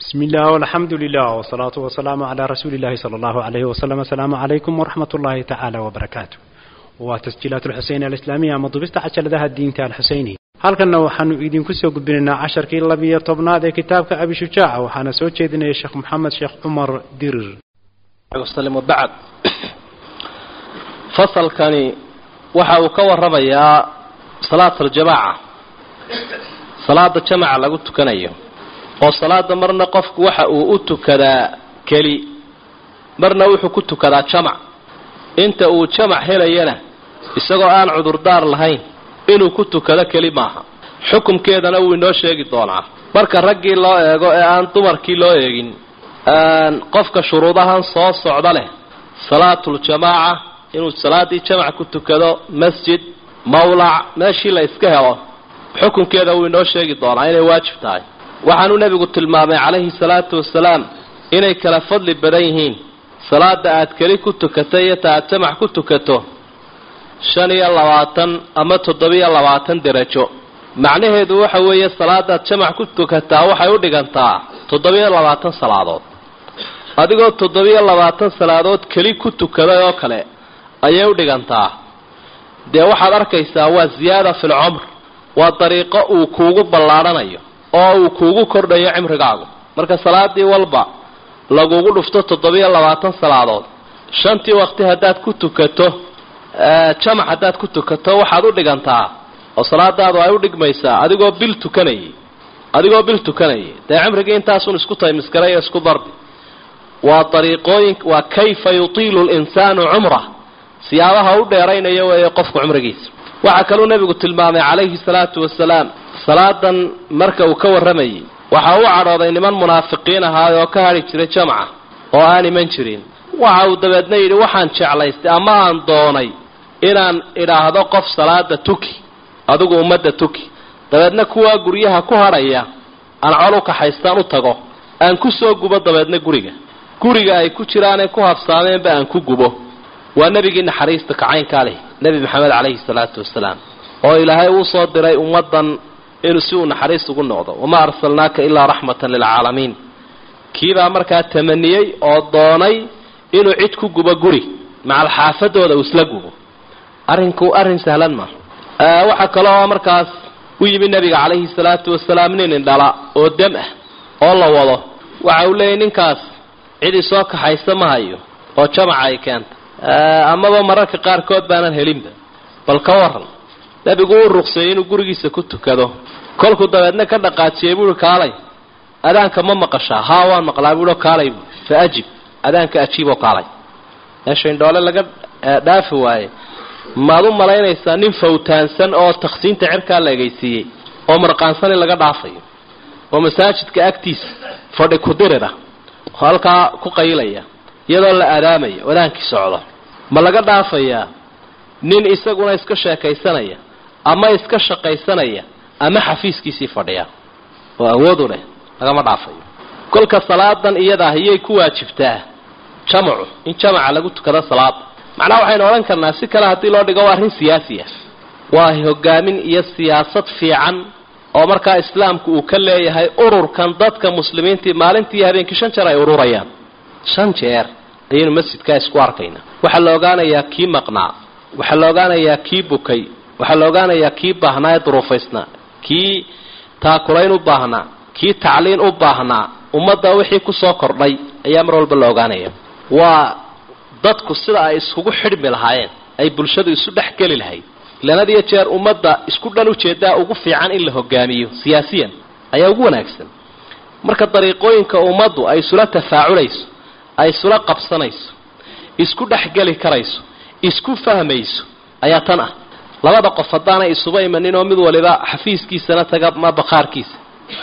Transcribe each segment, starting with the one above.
بسم الله والحمد لله والصلاة والسلام على رسول الله صلى الله عليه وسلم السلام عليكم ورحمة الله تعالى وبركاته وتسجيلات الحسين الإسلامية مضبست عشر ذا الدين تاع الحسيني halkanna waxaanu idinku soo gudbinaynaa casharkii labiyo tobnaad ee kitaabka abi shujaaca waxaana soo jeedinaya sheekh maxamed sheekh cumar dirir وسلم وبعد fasalkani waxa uu ka waramayaa salaat aljamaaca salaada jamaca lagu tukanayo oo salaada marna qofku waxa uu u tukadaa keli marna wuxuu ku tukadaa jamac inta uu jamac helayana isagoo aan cudurdaar lahayn inuu ku tukado keli maaha xukumkeedana wuu inoo sheegi doonaa marka raggii loo eego ee aan dumarkii loo eegin qofka shuruudahan soo socda leh salaatuljamaaca inuu salaadii jamac ku tukado masjid mawlac meeshii la iska helo xukunkeeda wuu inoo sheegi doonaa inay waajib tahay waxaanuu nebigu tilmaamay calayhi salaatu wasalaam inay kala fadli badan yihiin salaada aad keli ku tukato iyo ta aad jamac ku tukato shan iyo labaatan ama toddobiyo labaatan derajo macnaheedu waxa weeye salaadaad jamac ku tukataa waxay u dhigantaa toddobiyo labaatan salaadood adigoo toddobiyo labaatan salaadood keli ku tukaday oo kale ayay u dhigantaa dee waxaad arkaysaa waa ziyaada fil cumr waa dariiqo uu kuugu ballaadhanayo oo uu kuugu kordhayo cimrigaagu marka salaadii walba lagugu dhufto toddobiyo labaatan salaadood shantii waqti haddaad ku tukato jamac haddaad ku tukato waxaad u dhigantaa oo salaadaadu ay u dhigmaysaa adigoo bil tukanayay adigoo bil tukanayay dee cimrigii intaasun isku taymiskaray ee isku darbi waa dariiqooyin waa kayfa yutiilu linsaanu cumrah siyaabaha u dheeraynaya weeye qofku cumrigiisa waxaa kaluu nebigu tilmaamay calayhi salaatu wasalaam salaadan marka uu ka warramayay waxa uu cadhooday niman munaafiqiin ahaay oo ka hadhi jiray jamca oo aan iman jirin waxa uu dabeedna yidhi waxaan jeclaystay ama aan doonay inaan idhaahdo qof salaada tuki adigu ummadda tuki dabeedna kuwaa guryaha ku hadhaya aan col u kaxaystaan u tago aan ku soo gubo dabeedna guriga guriga ay ku jiraanay ku habsaameenba aan ku gubo waa nebigii naxariista kacaynkaa leh nebi maxamed calayhi salaatu wasalaam oo ilaahay uu soo diray ummaddan inuu si uu naxariis ugu noqdo wamaa arsalnaaka ilaa raxmatan lilcaalamiin kiibaa markaa tamaniyey oo doonay inuu cid ku gubo guri macal xaafadooda uu isla gubo arrinku arrin sahlan ma waxaa kaloo markaas u yimi nebiga calayhi salaatu wasalaam nin indhala oo dam ah oo la wado waxa uu leeyahy ninkaas cid isoo kaxaysa ma hayo oo jamaca ay keenta amaba mararka qaarkood baanan helinba bal ka waran nebigu uu ruqseeyey inuu gurigiisa ku tukado kolkuu dabeedna ka dhaqaajiyey buuhi kaalay adaanka ma maqashaa haa waan maqlaa buuhi kaalay bu fa ajib adaanka ajiib oo kaalay meesha indhoole laga dhaafi waaye maad u malaynaysaa nin fawtaansan oo taksiinta cirkaa la egaysiiyey oo marqaansan in laga dhaafayo oo masaajidka agtiisa fadhi kudirira oo halkaa ku qaylaya iyadoo la aadaamaya wadaankii socdo ma laga dhaafayaa nin isaguna iska sheekaysanaya ama iska shaqaysanaya ama xafiiskiisii fadhiya oo awoodu leh lagama dhaafayo kolka salaadan iyada ah iyay ku waajibtaa jamacu in jamaca lagu tukado salaada macnaha waxaynu odhan karnaa si kale haddii loo dhigo waa arrin siyaasi ah waa hogaamin iyo siyaasad fiican oo markaa islaamku uu ka leeyahay ururkan dadka muslimiintii maalintii iyo habeenkii shan jeer ay ururayaan shan jeer ayaynu masjidkaa isku arkaynaa waxaa la ogaanayaa kii maqnaa waxaa la ogaanayaa kii bukay waxaa la ogaanayaa kii baahnaa ee duruufaysnaa kii taakulayn u baahnaa kii tacliin u baahnaa ummadda wixii kusoo kordhay ayaa mar walba la ogaanaya waa dadku sida ay iskugu xidhmi lahaayeen ay bulshadu isu dhex geli lahayd ilaan had iyo jeer ummadda isku dhan ujeedaa ugu fiican in la hogaamiyo siyaasiyan ayaa ugu wanaagsan marka dariiqooyinka ummaddu ay isula tafaaculayso ay isula qabsanayso isku dhexgeli karayso isku fahmayso ayaa tan ah labada qof haddaanay isuba imanin oo mid waliba xafiiskiisana taga ma bakhaarkiisa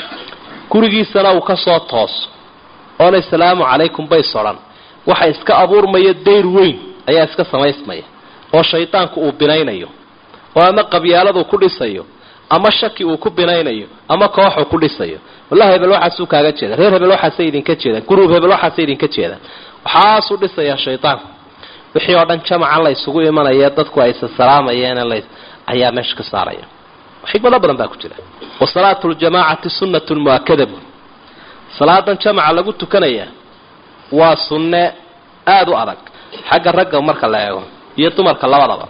gurigiisana uu ka soo tooso oona asalaamu calaykum bay sodhan waxa iska abuurmaya dayr weyn ayaa iska samaysmaya oo shaydaanku uu binaynayo oo ama qabyaaladu ku dhisayo ama shaki uu ku binaynayo ama kooxuu ku dhisayo wallahi hebel waxaasuu kaaga jeeda reer hebel waxaasay idinka jeedaan guruub hebel waxaasay idinka jeedaan waxaasuu dhisayaa shaydaanku wixii oo dhan jamacan la ysugu imanaya dadku ay isasalaamayeene la ayaa meesha ka saaraya xikmado badan baa ku jira wa salaatu ljamaacati sunnatun mu'akada buuri salaadan jamaca lagu tukanaya waa sunne aada u adag xagga ragga marka la eego iyo dumarka labadaba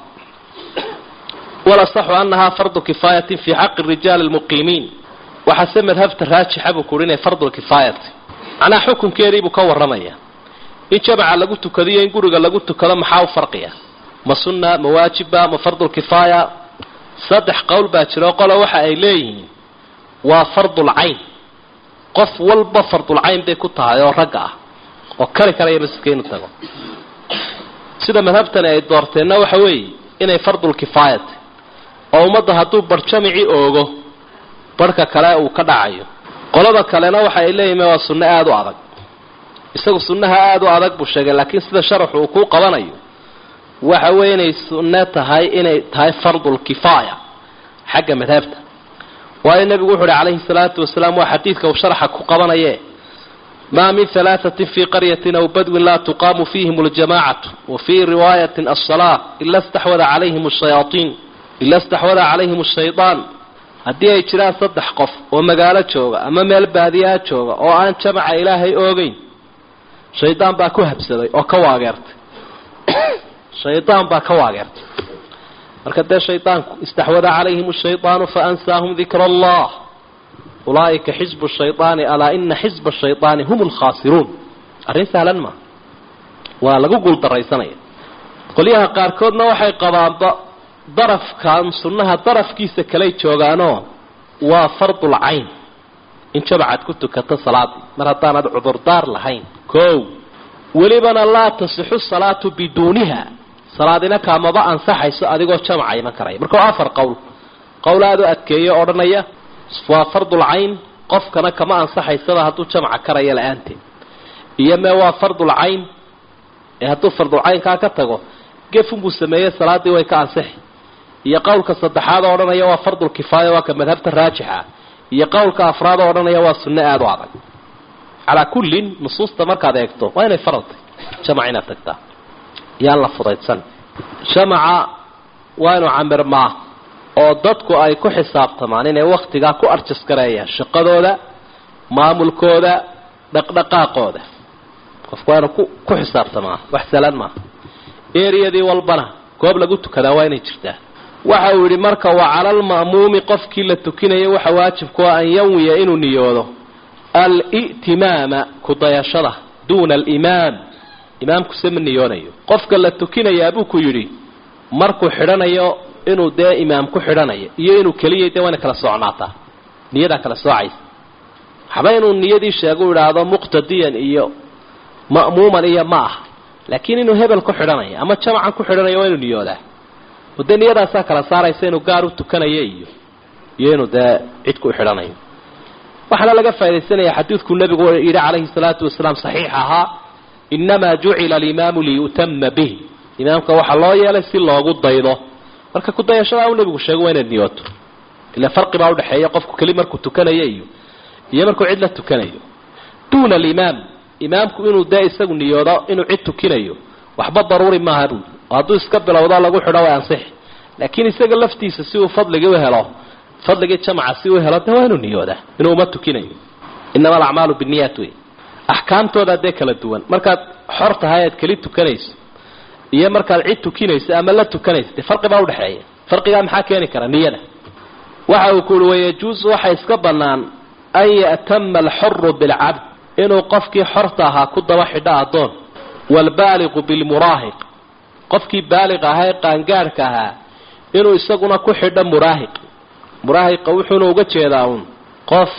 walasaxu annahaa fardu kifaayatin fii xaqi rijaali lmuqiimiin waxaase madhabta raajixa buu kuhi inay fardulkifaayati macnaa xukunkeediibuu ka warramaya in jamaca lagu tukado iyo in guriga lagu tukado maxaa u farqiya ma sunna ma waajiba ma fardulkifaaya saddex qowl baa jiro qole waxa ay leeyihiin waa fardulcayn qof walba fardulcayn bay ku tahay oo ragga ah oo kari karaya masjidka inuu tago sida madhabtani ay doorteenna waxa weeye inay fardulkifaayati oo ummadda hadduu bar jamicii oogo barhka kale uu ka dhacayo qolada kalena waxa ay leeyihin waa sunno aada u adag isagu sunnaha aada u adag buu sheegay laakiin sida sharaxu uu kuu qabanayo waxa weeye inay sunne tahay inay tahay fardulkifaaya xagga madhabta waayo nebigu wuxu uhi calayhi salaatu wasalaam waa xadiidka uu sharaxa ku qabanaye maa min halaatatin fii qaryatin aw badwin laa tuqaamu fiihim aljamacatu wa fii riwaayatin alsalaa ila staxwada calayhim ashayaatiin ila staxwada calayhim ashaydaan haddii ay jiraan saddex qof oo magaalo jooga ama meel baadiyaa jooga oo aan jamaca ilaahay oogeyn shaydaan baa ku habsaday oo ka waageertay shaydaan baa ka waageertay marka dee shaydaanku istaxwada calayhim ashaydaanu faansaahum dikra allah ulaa'ika xisbu shaydaani alaa ina xisba shaydaani hum lkhaasiruun arrin sahlan maa waa lagu guuldaraysanaya qolyaha qaarkoodna waxay qabaanba darafkan sunnaha darafkiisa kaley joogaanoo waa fardul cayn in jamacaad ku tukato salaadii mar haddaanad cudurdaar lahayn kow welibana laa tasixu salaatu biduuniha salaadina kaamaba ansaxayso adigoo jamaca iman karaya marka waa afar qowl qowl aada u adkeeyo odhanaya waa fardul cayn qofkana kama ansaxaysaba hadduu jamaca karaya la-aanteed iyo mee waa fardul cayn ee hadduu fardul caynkaa ka tago gefunbuu sameeyey salaadii way ka ansixi iyo qowlka saddexaad oo odhanaya waa fardul kifaaya waa ka madhabta raajixa iyo qowlka afraad oo odhanaya waa sunno aada u adag calaa kullin nusuusta markaad eegto waa inay faradtay jamac inaad tagtaa yaan la fudaydsan jamaca waa inuu camirmaa oo dadku ay ku xisaabtamaan inay wakhtigaa ku arjaskareeyaan shaqadooda maamulkooda dhaqdhaqaaqooda qofku waa inuu ku ku xisaabtamaa wax salan maaha eriyadii walbana goob lagu tukadaa waa inay jirtaa waxa uu yidhi marka wa cala alma'muumi qofkii la tukinaya waxa waajibku ah an yanwiya inuu niyoodo al-i'timaama kudayashada duuna alimaam imaamkuse ma niyoonayo qofka la tukinayaa buu ku yidhi markuu xidhanayo inuu dee imaam ku xidhanayo iyo inuu keliyay dee wayna kala soocnaataa niyadaa kala soocaysa waxba inuu niyadii sheegu idhaahdo muqtadiyan iyo ma'muuman iyo ma ah laakiin inuu hebel ku xidhanayo ama jamacan ku xidhanayo waa inuu niyoodaa oo dee niyadaasaa kala saaraysa inuu gaar u tukanayo iyo iyo inuu dee cid ku xidhanayo waxaana laga faa'idaysanaya xadiidkuu nebigu yidhi calayhi salaatu wasalaam saxiix ahaa inamaa jucila alimaamu liyu'tama bih imaamka waxaa loo yeelay si loogu daydo marka kudayashadaa uu nebigu sheego waa inaad niyooto ila farqi baa udhexeeya qofku keli markuu tukanayo iyo iyo markuu cid la tukanayo duuna alimaam imaamku inuu dee isagu niyoodo inuu cid tukinayo waxba daruuri maaha buuli oo hadduu iska bilowdo lagu xidho way ansixi laakiin isaga laftiisa si uu fadligii u helo fadligii jamaca si uu helo dee waa inuu niyoodaa inuu uma tukinayo inama alacmaalu binniyaat wey axkaamtooda dee kala duwan markaad xor tahay aad keli tukanayso iyo markaad cid tukinayso ama la tukanayso dee farqi baa udhexeeya farqigaa maxaa keeni kara niyada waxa uu ku uhi wayajuusu waxa iska bannaan an ya'tama alxoru bilcabd inuu qofkii xorta ahaa ku daba xidho addoon waalbaaliqu bilmuraahiq qofkii baaliq ahaa ee qaangaadhka ahaa inuu isaguna ku xidho muraahiq muraahiqa wuxuuna uga jeedaa uun qof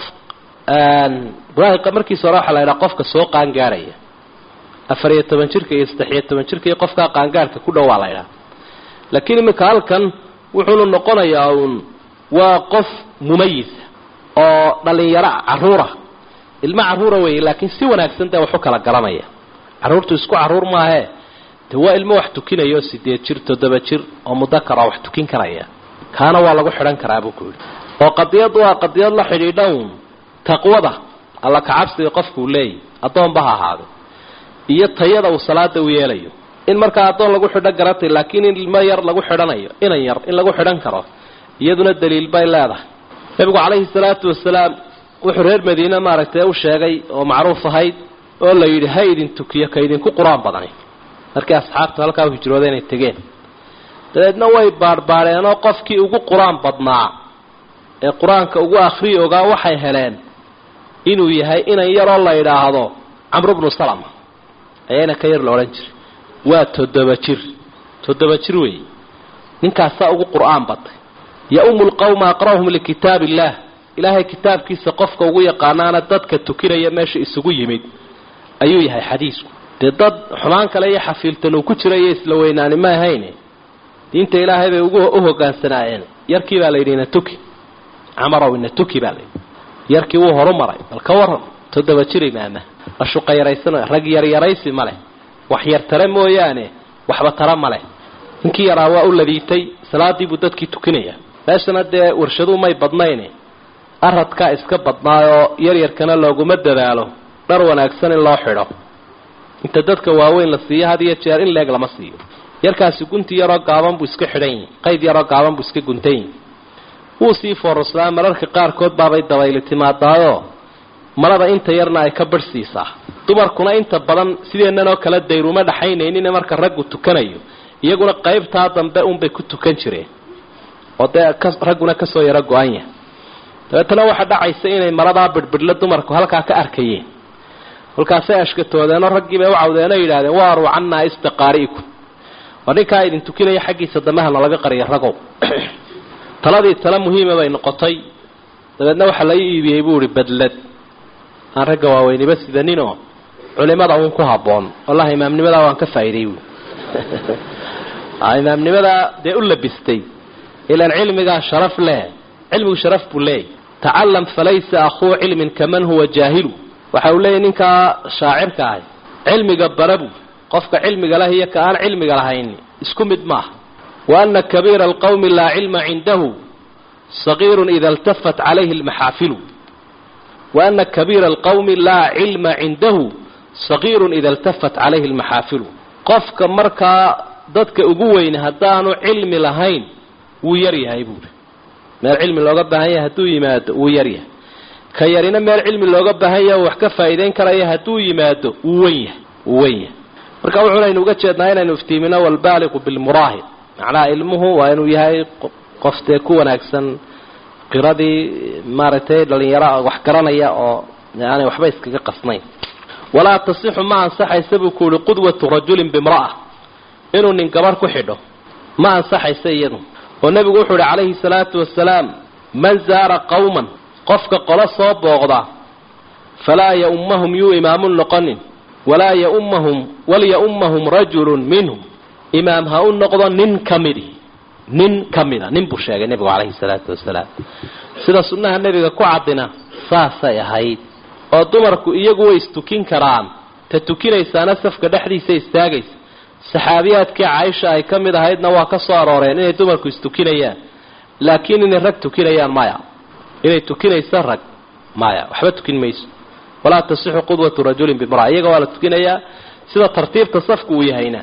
muraahiqa markiisa hore waxaa la yidhaha qofka soo qaangaadhaya afar iyo toban jirka iyo saddex iyo toban jirka iyo qofkaa qaangaadhka ku dhow waa la ydhaha laakiin iminka halkan wuxuunu noqonayaa uun waa qof mumayisa oo dhalinyaro caruura ilmo caruura weeye laakiin si wanaagsan dee waxu kala garanaya carruurtu isku carruur maahee dee waa ilmo wax tukinaya oo sideed jir toddoba jir oo mudakar oo wax tukin karaya kaana waa lagu xidhan karaa buu ku yidhi oo qadiyad waa qadiyad la xidhiidha uun taqwada alla kacabsiga qofkuu leeyahy addoonba ha ahaado iyo tayada uu salaada u yeelayo in markaa addoon lagu xidho garatay laakiin in ilmo yar lagu xidhanayo inan yar in lagu xidhan karo iyaduna daliil bay leedahay nebigu calayhi salaatu wasalaam wuxuu reer madiine maaragtay u sheegay oo macruuf ahayd oo la yidhi ha idin tukiyo ka idinku qur-aan badani markii asxaabtu halkaa u hijrooda inay tegeen dabeedna way baadhbaadheenoo qofkii ugu qur-aan badnaa ee qur-aanka ugu akhriyi ogaa waxay heleen inuu yahay inan yaroo la yidhaahdo camru bnu salama ayaana ka yar la odhan jiray waa toddoba jir toddoba jir weeye ninkaasaa ugu qur-aan batay ya-umu lqawma aqra'uhum likitaab illaah ilaahay kitaabkiisa qofka ugu yaqaanaana dadka tukinaya meesha isugu yimid ayuu yahay xadiisku dee dad xumaan kale iyo xafiiltan uu ku jira iyo isla weynaani ma ahayne diinta ilaahay bay ugu u hogaansanaayeen yarkii baa la yidhi ina tuki camarow ina tuki baa layidhi yarkii wuu horu maray bal ka waran toddoba jir imaama la shuqayaraysana rag yaryaraysi ma leh wax yar tare mooyaane waxba tara ma leh ninkii yaraa waa u ladiitay salaadii buu dadkii tukinaya meeshana dee warshaduu may badnayne aradkaa iska badnaayoo yaryarkana looguma dadaalo dhar wanaagsan in loo xidho inta dadka waaweyn la siiyo had iyo jeer in leeg lama siiyo yarkaasi gunti yaroo gaaban buu iska xidhan yihi qayd yaroo gaaban buu iska guntan yihi wuu sii foorarsadaa mararka qaarkood baabay dabayli timaadaayoo malada inta yarna ay ka barhsiisaa dumarkuna inta badan sideennanoo kale dayruma dhaxaynaynin marka raggu tukanayo iyaguna qaybtaa dambe unbay ku tukan jireen oo dee ragguna kasoo yaro go-an yahay dabeetana waxaa dhacaysa inay maladaa bidhbidhla dumarku halkaa ka arkayeen kolkaasay ashkatoodeenoo raggii bay u cawdeenoo yidhahdeen waaruu cannaa istiqaari'ikum waa ninkaa idin tukinaya xaggiisa damehana laga qariya ragow taladii tale muhiima bay noqotay dabeedna waxaa la iibiyey buu ihi badlad aan ragga waaweyniba sidaninoo culimada uun ku habboon wallahi imaamnimadaa waan ka faa'iiday buui imaamnimadaa dee u labistay ilaan cilmigaa sharaf leh cilmigu sharaf buu leeyahy tacalam falaysa akhuu cilmin kaman huwa jaahilu waxa uu leeyahy ninkaa shaacirka ahay cilmiga barabu qofka cilmiga leh iyo ka aan cilmiga lahayn isku mid maaha wa ana kabiira alqawmi laa cilma cindahu sagiirun ida iltafat calayhi lmaxaafilu wa ana kabiira alqawmi laa cilma cindahu sagiirun ida iltafat calayhi lmaxaafilu qofka markaa dadka ugu weyne haddaanu cilmi lahayn wuu yar yahay buuri meel cilmi looga baahan yahay hadduu yimaado wuu yar yahay ka yarina meel cilmi looga baahan yahay wax ka faa'iidayn karaya hadduu yimaado wuu wen yahay wuu wen yahay marka wuxuunaynu uga jeednaa inaynu iftiimino walbaaliqu bilmuraahib macnaha ilmuhu waa inuu yahay qof dee ku wanaagsan qiradii maaragtay dhalinyaro wax garanaya oo aanay waxba iskaga qasnayn walaa tasixu ma ansaxaysa buu ku uhi qudwatu rajulin bimra'a inuu nin gabarh ku xidho ma ansaxaysa iyadu oo nebigu wuxuu ihi calayhi salaatu wasalaam man zaara qawman qofka qolo soo booqda falaa ya-ummahum yuu imaamun noqonin walaa yaummahum walya-ummahum rajulun minhum imaam ha u noqdo nin ka midi nin ka mida nin buu sheegay nebigu calayhi salaatu wasalaam sida sunnaha nebiga ku caddina saasay ahayd oo dumarku iyagu way istukin karaan ta tukinaysaana safka dhexdiisa istaagaysa saxaabiyaadkii caaisha ay ka mid ahaydna waa ka soo arooreen inay dumarku istukinayaan laakiin inay rag tukinayaan maya inay tukinaysa rag maya waxba tukin mayso walaa tasixu qudwatu rajulin bimra iyaga waa la tukinayaa sida tartiibta safku uu yahayna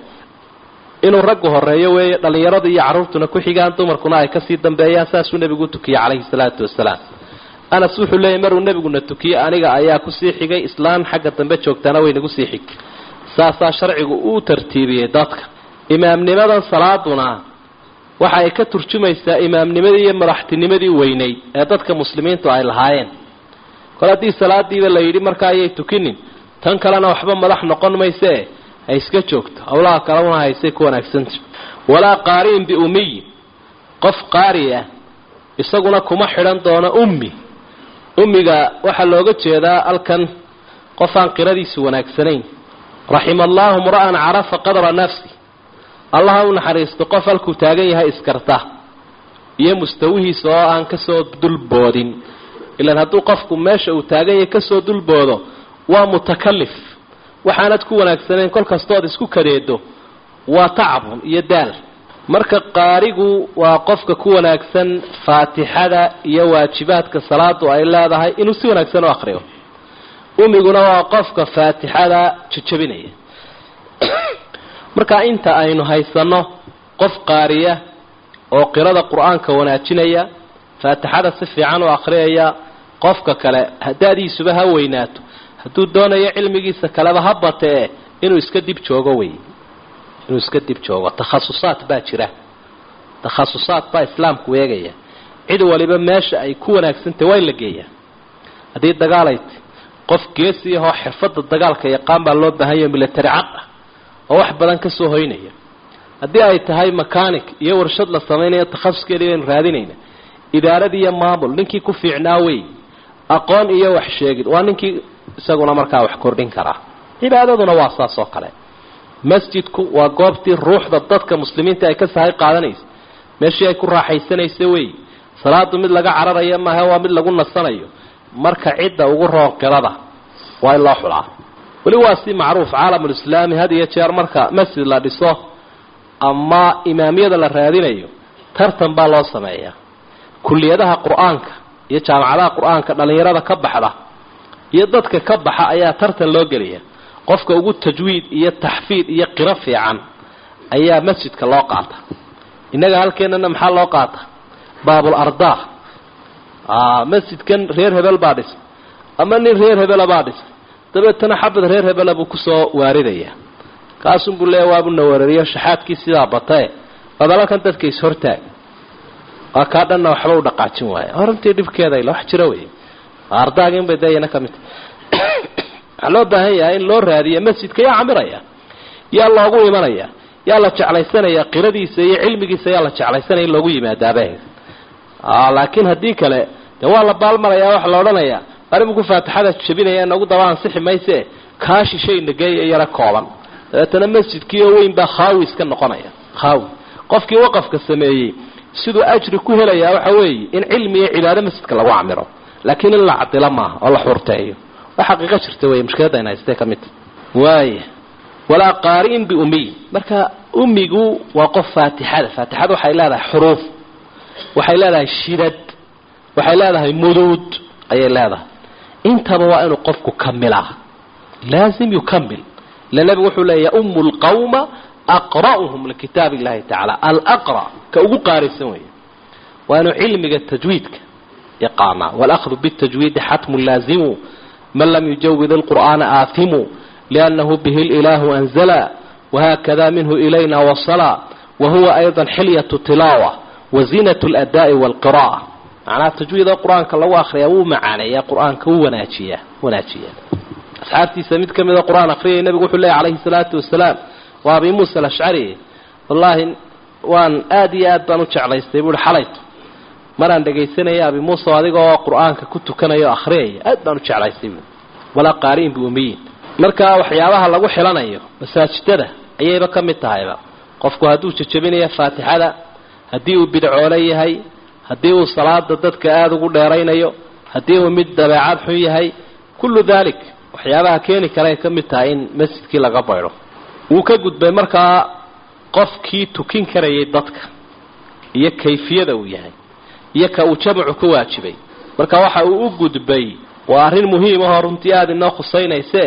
inuu raggu horeeyo weeye dhallinyarada iyo carruurtuna ku xigaan dumarkuna ay kasii dambeeyaan saasuu nebigu u tukiyey calayhi salaatu wasalaam anas wuxuu leeyay maruu nebiguna tukiyey aniga ayaa kusii xigay islaan xagga dambe joogtaana way nagu sii xig saasaa sharcigu uu tartiibiyey dadka imaamnimadan salaaduna waxa ay ka turjumaysaa imaamnimadii iyo madaxtinimadii weynayd ee dadka muslimiintu ay lahaayeen kol haddii salaadiiba la yidhi markaa ayay tukinin tan kalena waxba madax noqon maysee ha iska joogto howlaha kalena haysay ku wanaagsanta walaa qaari'in biumiyin qof qaari ah isaguna kuma xidhan doono ummi ummiga waxaa looga jeedaa halkan qof aan qiradiisu wanaagsanayn raxima allaahu mra'an carafa qadra nafsi allaha u naxariisto qof halkuu taagan yahay iskarta iyo mustawihiisa oo aan kasoo dulboodin ilaan hadduu qofku meesha uu taagan yahay kasoo dulboodo waa mutakalif waxaanad ku wanaagsanayn kol kastood isku kadeedo waa tacbun iyo daal marka qaarigu waa qofka ku wanaagsan faatixada iyo waajibaadka salaadu ay leedahay inuu si wanaagsan u akriyo umiguna waa qofka faatixada jajabinaya marka inta aynu haysanno qof qaariya oo qirada qur-aanka wanaajinaya faatixada si fiican u akhriyaya qofka kale hadaadiisuba ha weynaato hadduu doonayo cilmigiisa kaleba ha batee inuu iska dib joogo wey inuu iska dib joogo takhasusaad baa jira takhasusaad baa islaamku eegaya cid waliba meesha ay ku wanaagsantahy waa in la geeyaa haddii dagaalayt qof geesi ahoo xirfadda dagaalka yaqaan baa loo baahan yaho milatari cad ah oo wax badan ka soo hoynaya haddii ay tahay mechanic iyo warshad la samaynayo takhasuskeedii baynu raadinayna idaarad iyo maamul ninkii ku fiicnaa wey aqoon iyo wax sheegid waa ninkii isaguna markaa wax kordhin karaa cibaadaduna waa saas oo kale masjidku waa goobtii ruuxda dadka muslimiinta ay ka sahay qaadanaysa meeshii ay ku raaxaysanaysa wey salaadu mid laga cararayo maaha waa mid lagu nasanayo marka cidda ugu roonqirada waa in loo xulaa weli waa si macruuf caalamulislaami had iyo jeer marka masjid la dhiso ama imaamiyada la raadinayo tartan baa loo sameeyaa kulliyadaha qur-aanka iyo jaamacadaha qur-aanka dhallinyarada ka baxda iyo dadka ka baxa ayaa tartan loo gelaya qofka ugu tajwiid iyo taxfiid iyo qiro fiican ayaa masjidka loo qaata innaga halkeenana maxaa loo qaata baabul ardaa masjidkan reer hebel baa dhisa ama nin reer hebela baa dhisa dabeetana xabad reer hebela buu kusoo waaridaya kaasunbuu leeya waabuna weerariyo shaxaadkii sidaa batae badalakan dadka is-hortaag waa kaa dhanna waxba u dhaqaajin waaya horantii dhibkeeda ila wax jira wey ardaaginbay dayana ka mid waxaa loo baahan yahay in loo raadiya masjidka yaa camiraya yaa loogu imanaya yaa la jeclaysanaya qiradiisa iyo cilmigiisa yaa la jeclaysanaya in loogu yimaadaabah laakiin haddii kale dee waa la baalmaraya waxa la odhanayaa arrimuku faatixada jabinaya nagu daba ansixi mayse kaa shishay nageeya yaro kooban dabeetana masjidkii oo weyn baa khaawi iska noqonaya khaawi qofkii waqafka sameeyey siduu ajri ku helayaa waxa weeye in cilmi iyo cibaado masjidka lagu camiro laakiin in la cadilo maaha oo la xurteeyo waa xaqiiqo jirta wey mushkiladda ayna haystee ka midta waaya walaa qaari'in biumiy marka umigu waa qof faatixada faatixada waxay leedahay xuruuf waxay leedahay shidad waxay leedahay muduud ayay leedahay intaba waa inuu qofku kamilaa laazim yukamil ila nebigu wuxuu leeya yaumu lqawma aqra'uhum likitaab illahi tacaala alaqra ka ugu qaarisan weeye waa inuu cilmiga tajwiidka yaqaanaa walahdu bitajwiidi xatmu laazimu man lam yujawid alqur'aana aahimu liannahu bihi lilahu anzala wahakada minhu ilayna wasala wahuwa ayضa xilyatu tilaawa wazinat اladaa'i wاlqira'a macnaha tajwiida qur-aanka lagu akriyaa wuu macaaneeyaa qur-aanka wuu wanaajiyaa wanaajiyaa asxaabtiisa mid ka mida qur-aan akriyay nebigu wuxuu leeyay calayhi salaatu wasalaam waa abi muusa alashcari wallaahi waan aada iyo aad baan u jeclaystay buuhi xalayto maraan dhegaysanaya abi muusa adigoo qur-aanka ku tukanaya o akhriyaya aad baan u jeclaystay buui walaa qaari'in biumiyin marka waxyaabaha lagu xilanayo masaajidada ayayba ka mid tahayba qofku hadduu jejabinayo faatixada haddii uu bidcoole yahay haddii uu salaada dadka aada ugu dheeraynayo haddii uu mid dabeecad xun yahay kullu dalik waxyaabaha keeni karaay ka mid tahay in masjidkii laga baydho wuu ka gudbay markaa qofkii tukin karayay dadka iyo kayfiyada uu yahay iyo ka uu jamacu ka waajibay marka waxa uu u gudbay waa arrin muhiim ahoo runtii aada inoo khusaynayse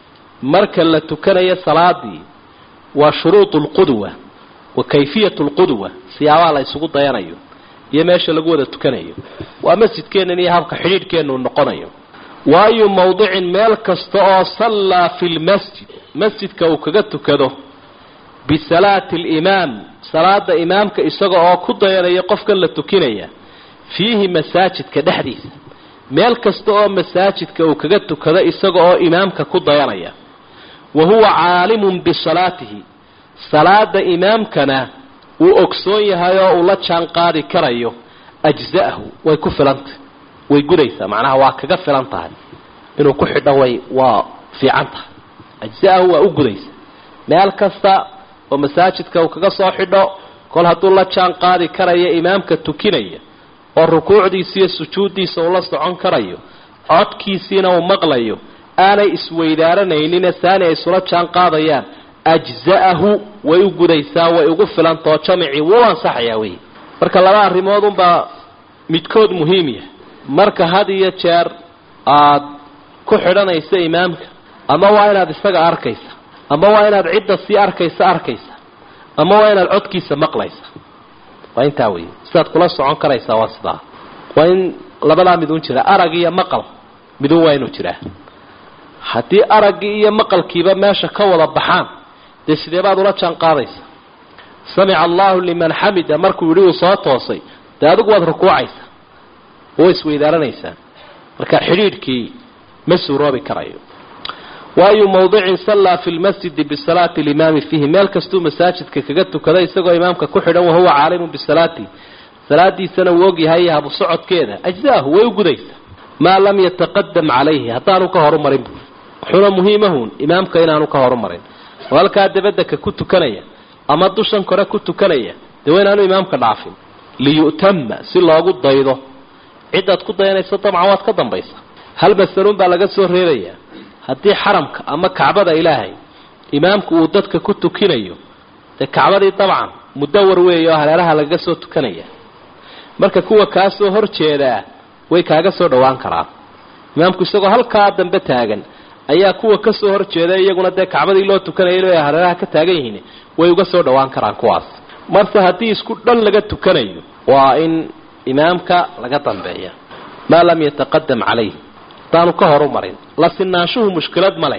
marka la tukanayo salaadii waa shuruudu lqudwa wa kayfiyatu lqudwa siyaabaha la isugu dayanayo iyo meesha lagu wada tukanayo waa masjidkeennan iyo habka xidhiidhkeennu noqonayo waayu mawdicin meel kasta oo sallaa fi lmasjid masjidka uu kaga tukado bisalaati alimaam salaada imaamka isaga oo ku dayanaya qofkan la tukinaya fiihi masaajidka dhexdiisa meel kasta oo masaajidka uu kaga tukado isaga oo imaamka ku dayanaya wa huwa caalimun bisalaatihi salaada imaamkana uu ogsoon yahay oo uu la jaan qaadi karayo ajza'ahu way ku filantahy way gudaysaa macnaha waa kaga filan tahay inuu ku xidho way waa fiican tahay ajza'ahu waa u gudaysa meel kasta oo masaajidka uu kaga soo xidho kol hadduu la jaan qaadi karayo imaamka tukinaya oo rukuucdiisa iyo sujuuddiisa uu la socon karayo codkiisiina uu maqlayo aanay isweydaaranaynin saani ay isula jaan qaadayaan ajza'ahu way u gudaysaa way ugu filantao jamicii wuu ansaxayaa wey marka laba arrimood unbaa midkood muhiim yahay marka had iyo jeer aada ku xidhanaysa imaamka ama waa inaad isaga arkaysa ama waa inaad cidda sii arkaysa arkaysa ama waa inaad codkiisa maqlaysa waa intaa wey sidaad kula socon karaysaa waa sidaa waa in labadaa midun jira arag iyo maqal midun waa inuu jiraa haddii araggii iyo maqalkiiba meesha ka wada baxaan dee sidee baad ula jaan qaadaysa samica allahu liman xamida markuu yidhi uu soo toosay dee adigu waad rukuucaysaa oo isweydaaranaysaa marka xidhiidhkii ma suuroobi karayo waayu mawdicin sallaa fi lmasjidi bisalaati limaami fiihi meel kastuu masaajidka kaga tukada isagoo imaamka ku xidhan wahuwa caalimun bisalaati salaadiisana uu ogyahay habu socodkeeda ajzaahu way u gudaysa maa lam yataqadam calayhi haddaanu ka horumarin buuri wuxuuna muhiimahun imaamka inaanu ka horumarin oo halkaa dabadaka ku tukanaya ama dushan kore ku tukanaya dee waa inaanu imaamka dhaafin liyu'tama si loogu daydo cidaad ku dayanayso dabcan waad ka dambaysa hal masaluun baa laga soo reebayaa haddii xaramka ama kacbada ilaahay imaamku uu dadka ku tukinayo dee kacbadii dabcan mudawar weeye oo hareeraha lagaga soo tukanaya marka kuwa kaa soo hor jeedaa way kaaga soo dhowaan karaan imaamku isagoo halkaa dambe taagan ayaa kuwa ka soo hor jeeda iyaguna dee kacbadii loo tukanayay ay hareeraha ka taagan yihiin way uga soo dhowaan karaan kuwaas marse haddii isku dhan laga tukanayo waa in imaamka laga dambeeya maa lam yataqadam calayh hadaanu ka horumarin la sinaanshuhu mushkilad ma leh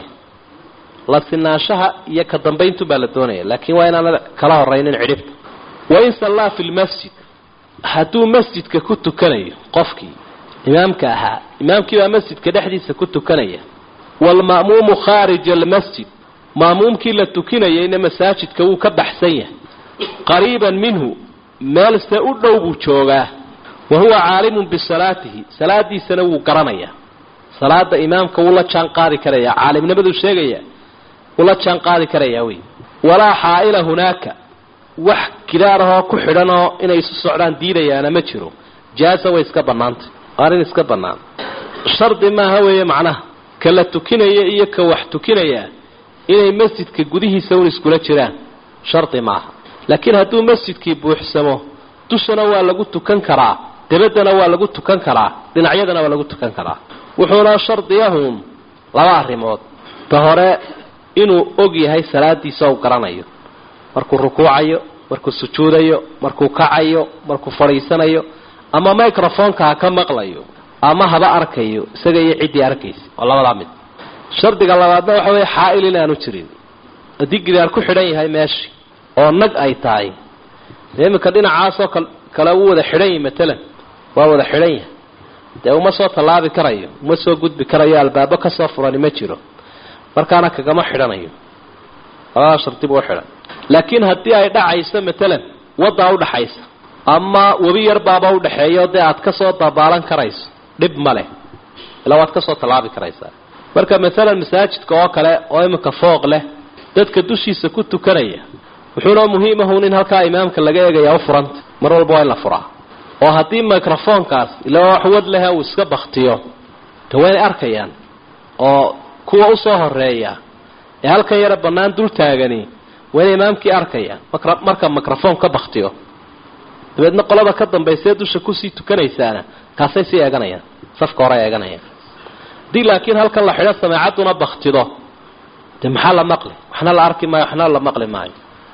la sinaanshaha iyo ka dambayntu baa la doonaya laakiin waa inaana kala horaynin cidhibta wain sallaa fi lmasjid hadduu masjidka ku tukanayo qofkii imaamka ahaa imaamkii baa masjidka dhexdiisa ku tukanaya waalma'muumu khaarija almasjid ma'muumkii la tukinayayna masaajidka wuu ka baxsan yahay qariiban minhu meelse u dhow buu joogaa wa huwa caalimun bisalaatihi salaadiisana wuu garanayaa salaada imaamka wuu la jaan qaadi karayaa caalimnimaduu sheegaya wuu la jaan qaadi karayaa wey walaa xaa'ila hunaaka wax gidaarahoo ku xidhanoo inay isu socdaan diidayaana ma jiro jaasa way iska bannaantay arrin iska bannaan shardi maaha weeye macnaha ka la tukinaya iyo ka wax tukinayaa inay masjidka gudihiisa un iskula jiraan shardi maaha laakiin hadduu masjidkii buuxsamo dushana waa lagu tukan karaa dabaddana waa lagu tukan karaa dhinacyadana waa lagu tukan karaa wuxuuna shardiyahun laba arrimood ta hore inuu og yahay salaadiisa u garanayo markuu rukuucayo markuu sujuudayo markuu kacayo markuu fadhiisanayo ama microfonka ha ka maqlayo ama haba arkayo isaga iyo ciddii arkaysa waa labadaa mid shardiga labaadna waxa weeye xaa'il inaanu jirin haddii gidaar ku xidhan yahay meeshii oo nag ay tahay dee iminka dhinacaasoo kale u wada xidhan yahi matalan waa wada xidhan yahay dee uma soo tallaabi karayo uma soo gudbi karayo albaabo kasoo furani ma jiro markaana kagama xidhanayo labadaa shardi buu xidhan laakiin haddii ay dhacayso matalan waddaa udhaxaysa ama webi yar baaba udhaxeeyo dee aad kasoo dabaalan karayso dhib ma leh ilaa waad kasoo tallaabi karaysaa marka maalan masaajidka oo kale oo iminka fooq leh dadka dushiisa ku tukanaya wuxuuna muhiimahun in halkaa imaamka laga eegayaa u furanta mar walba waa in la furaa oo haddii microfonkaas ilaa wax wad lehe uu iska baktiyo de waynay arkayaan oo kuwa usoo horeeya ee halkan yara bannaan dul taagani waa inay imaamkii arkayaan marka microfon ka baktiyo dabeedna qolada ka dambaysee dusha kusii tukanaysaana kaasay sii eeganayaan safka hore eeganayaan haddii laakiin halkan la xidho sameecadduna baktido dee maxaa la maqli waxna la arki maayo waxna la maqli maayo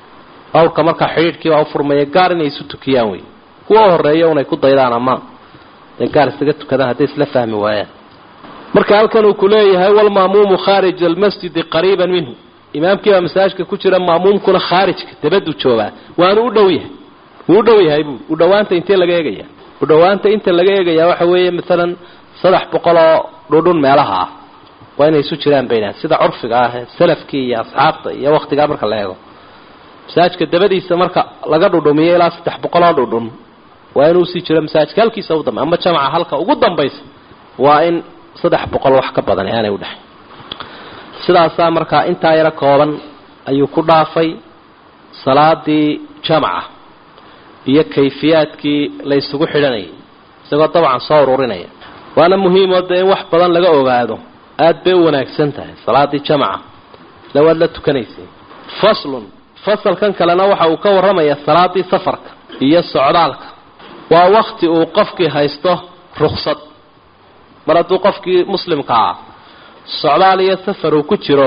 awrka markaa xidhiidhkii baa u furmaya gaar inay isu tukiyaan wey kuwa horeeya unay ku daydaan ama dee gaar isaga tukadaan hadday isla fahmi waayaan marka halkan uu ku leeyahay walma'muumu khaarija almasjidi qariiban minhu imaamkii baa masaajidka ku jira ma'muumkuna khaarijka dabaduu joogaa waanu u dhow yahay wuu u dhow yahay buu u dhowaanta intee laga eegaya u dhowaanta inta laga eegayaa waxa weeye maalan saddex boqol oo dhudhun meelaha ah waa inay isu jiraan baynaan sida curfiga ah salafkii iyo asxaabta iyo waktigaa marka la eego masaajidka dabadiisa marka laga dhudhumiyo ilaa saddex boqol oo dhudhun waa inuu usii jiro masaajidka halkiisa u dambe ama jamaca halka ugu dambaysa waa in saddex boqol wax ka badan aanay udhexay sidaasaa markaa intaa yaro kooban ayuu ku dhaafay salaadii jamaca iyo kayfiyaadkii la isugu xidhanayay isagoo dabcan soo ururinaya waana muhiimoo dee in wax badan laga ogaado aada bay u wanaagsan tahay salaadii jamaca ila waad la tukanaysay faslun fasalkan kalena waxa uu ka warramayaa salaadii safarka iyo socdaalka waa wakti uu qofkii haysto ruksad mar hadduu qofkii muslimka ah socdaal iyo safar uu ku jiro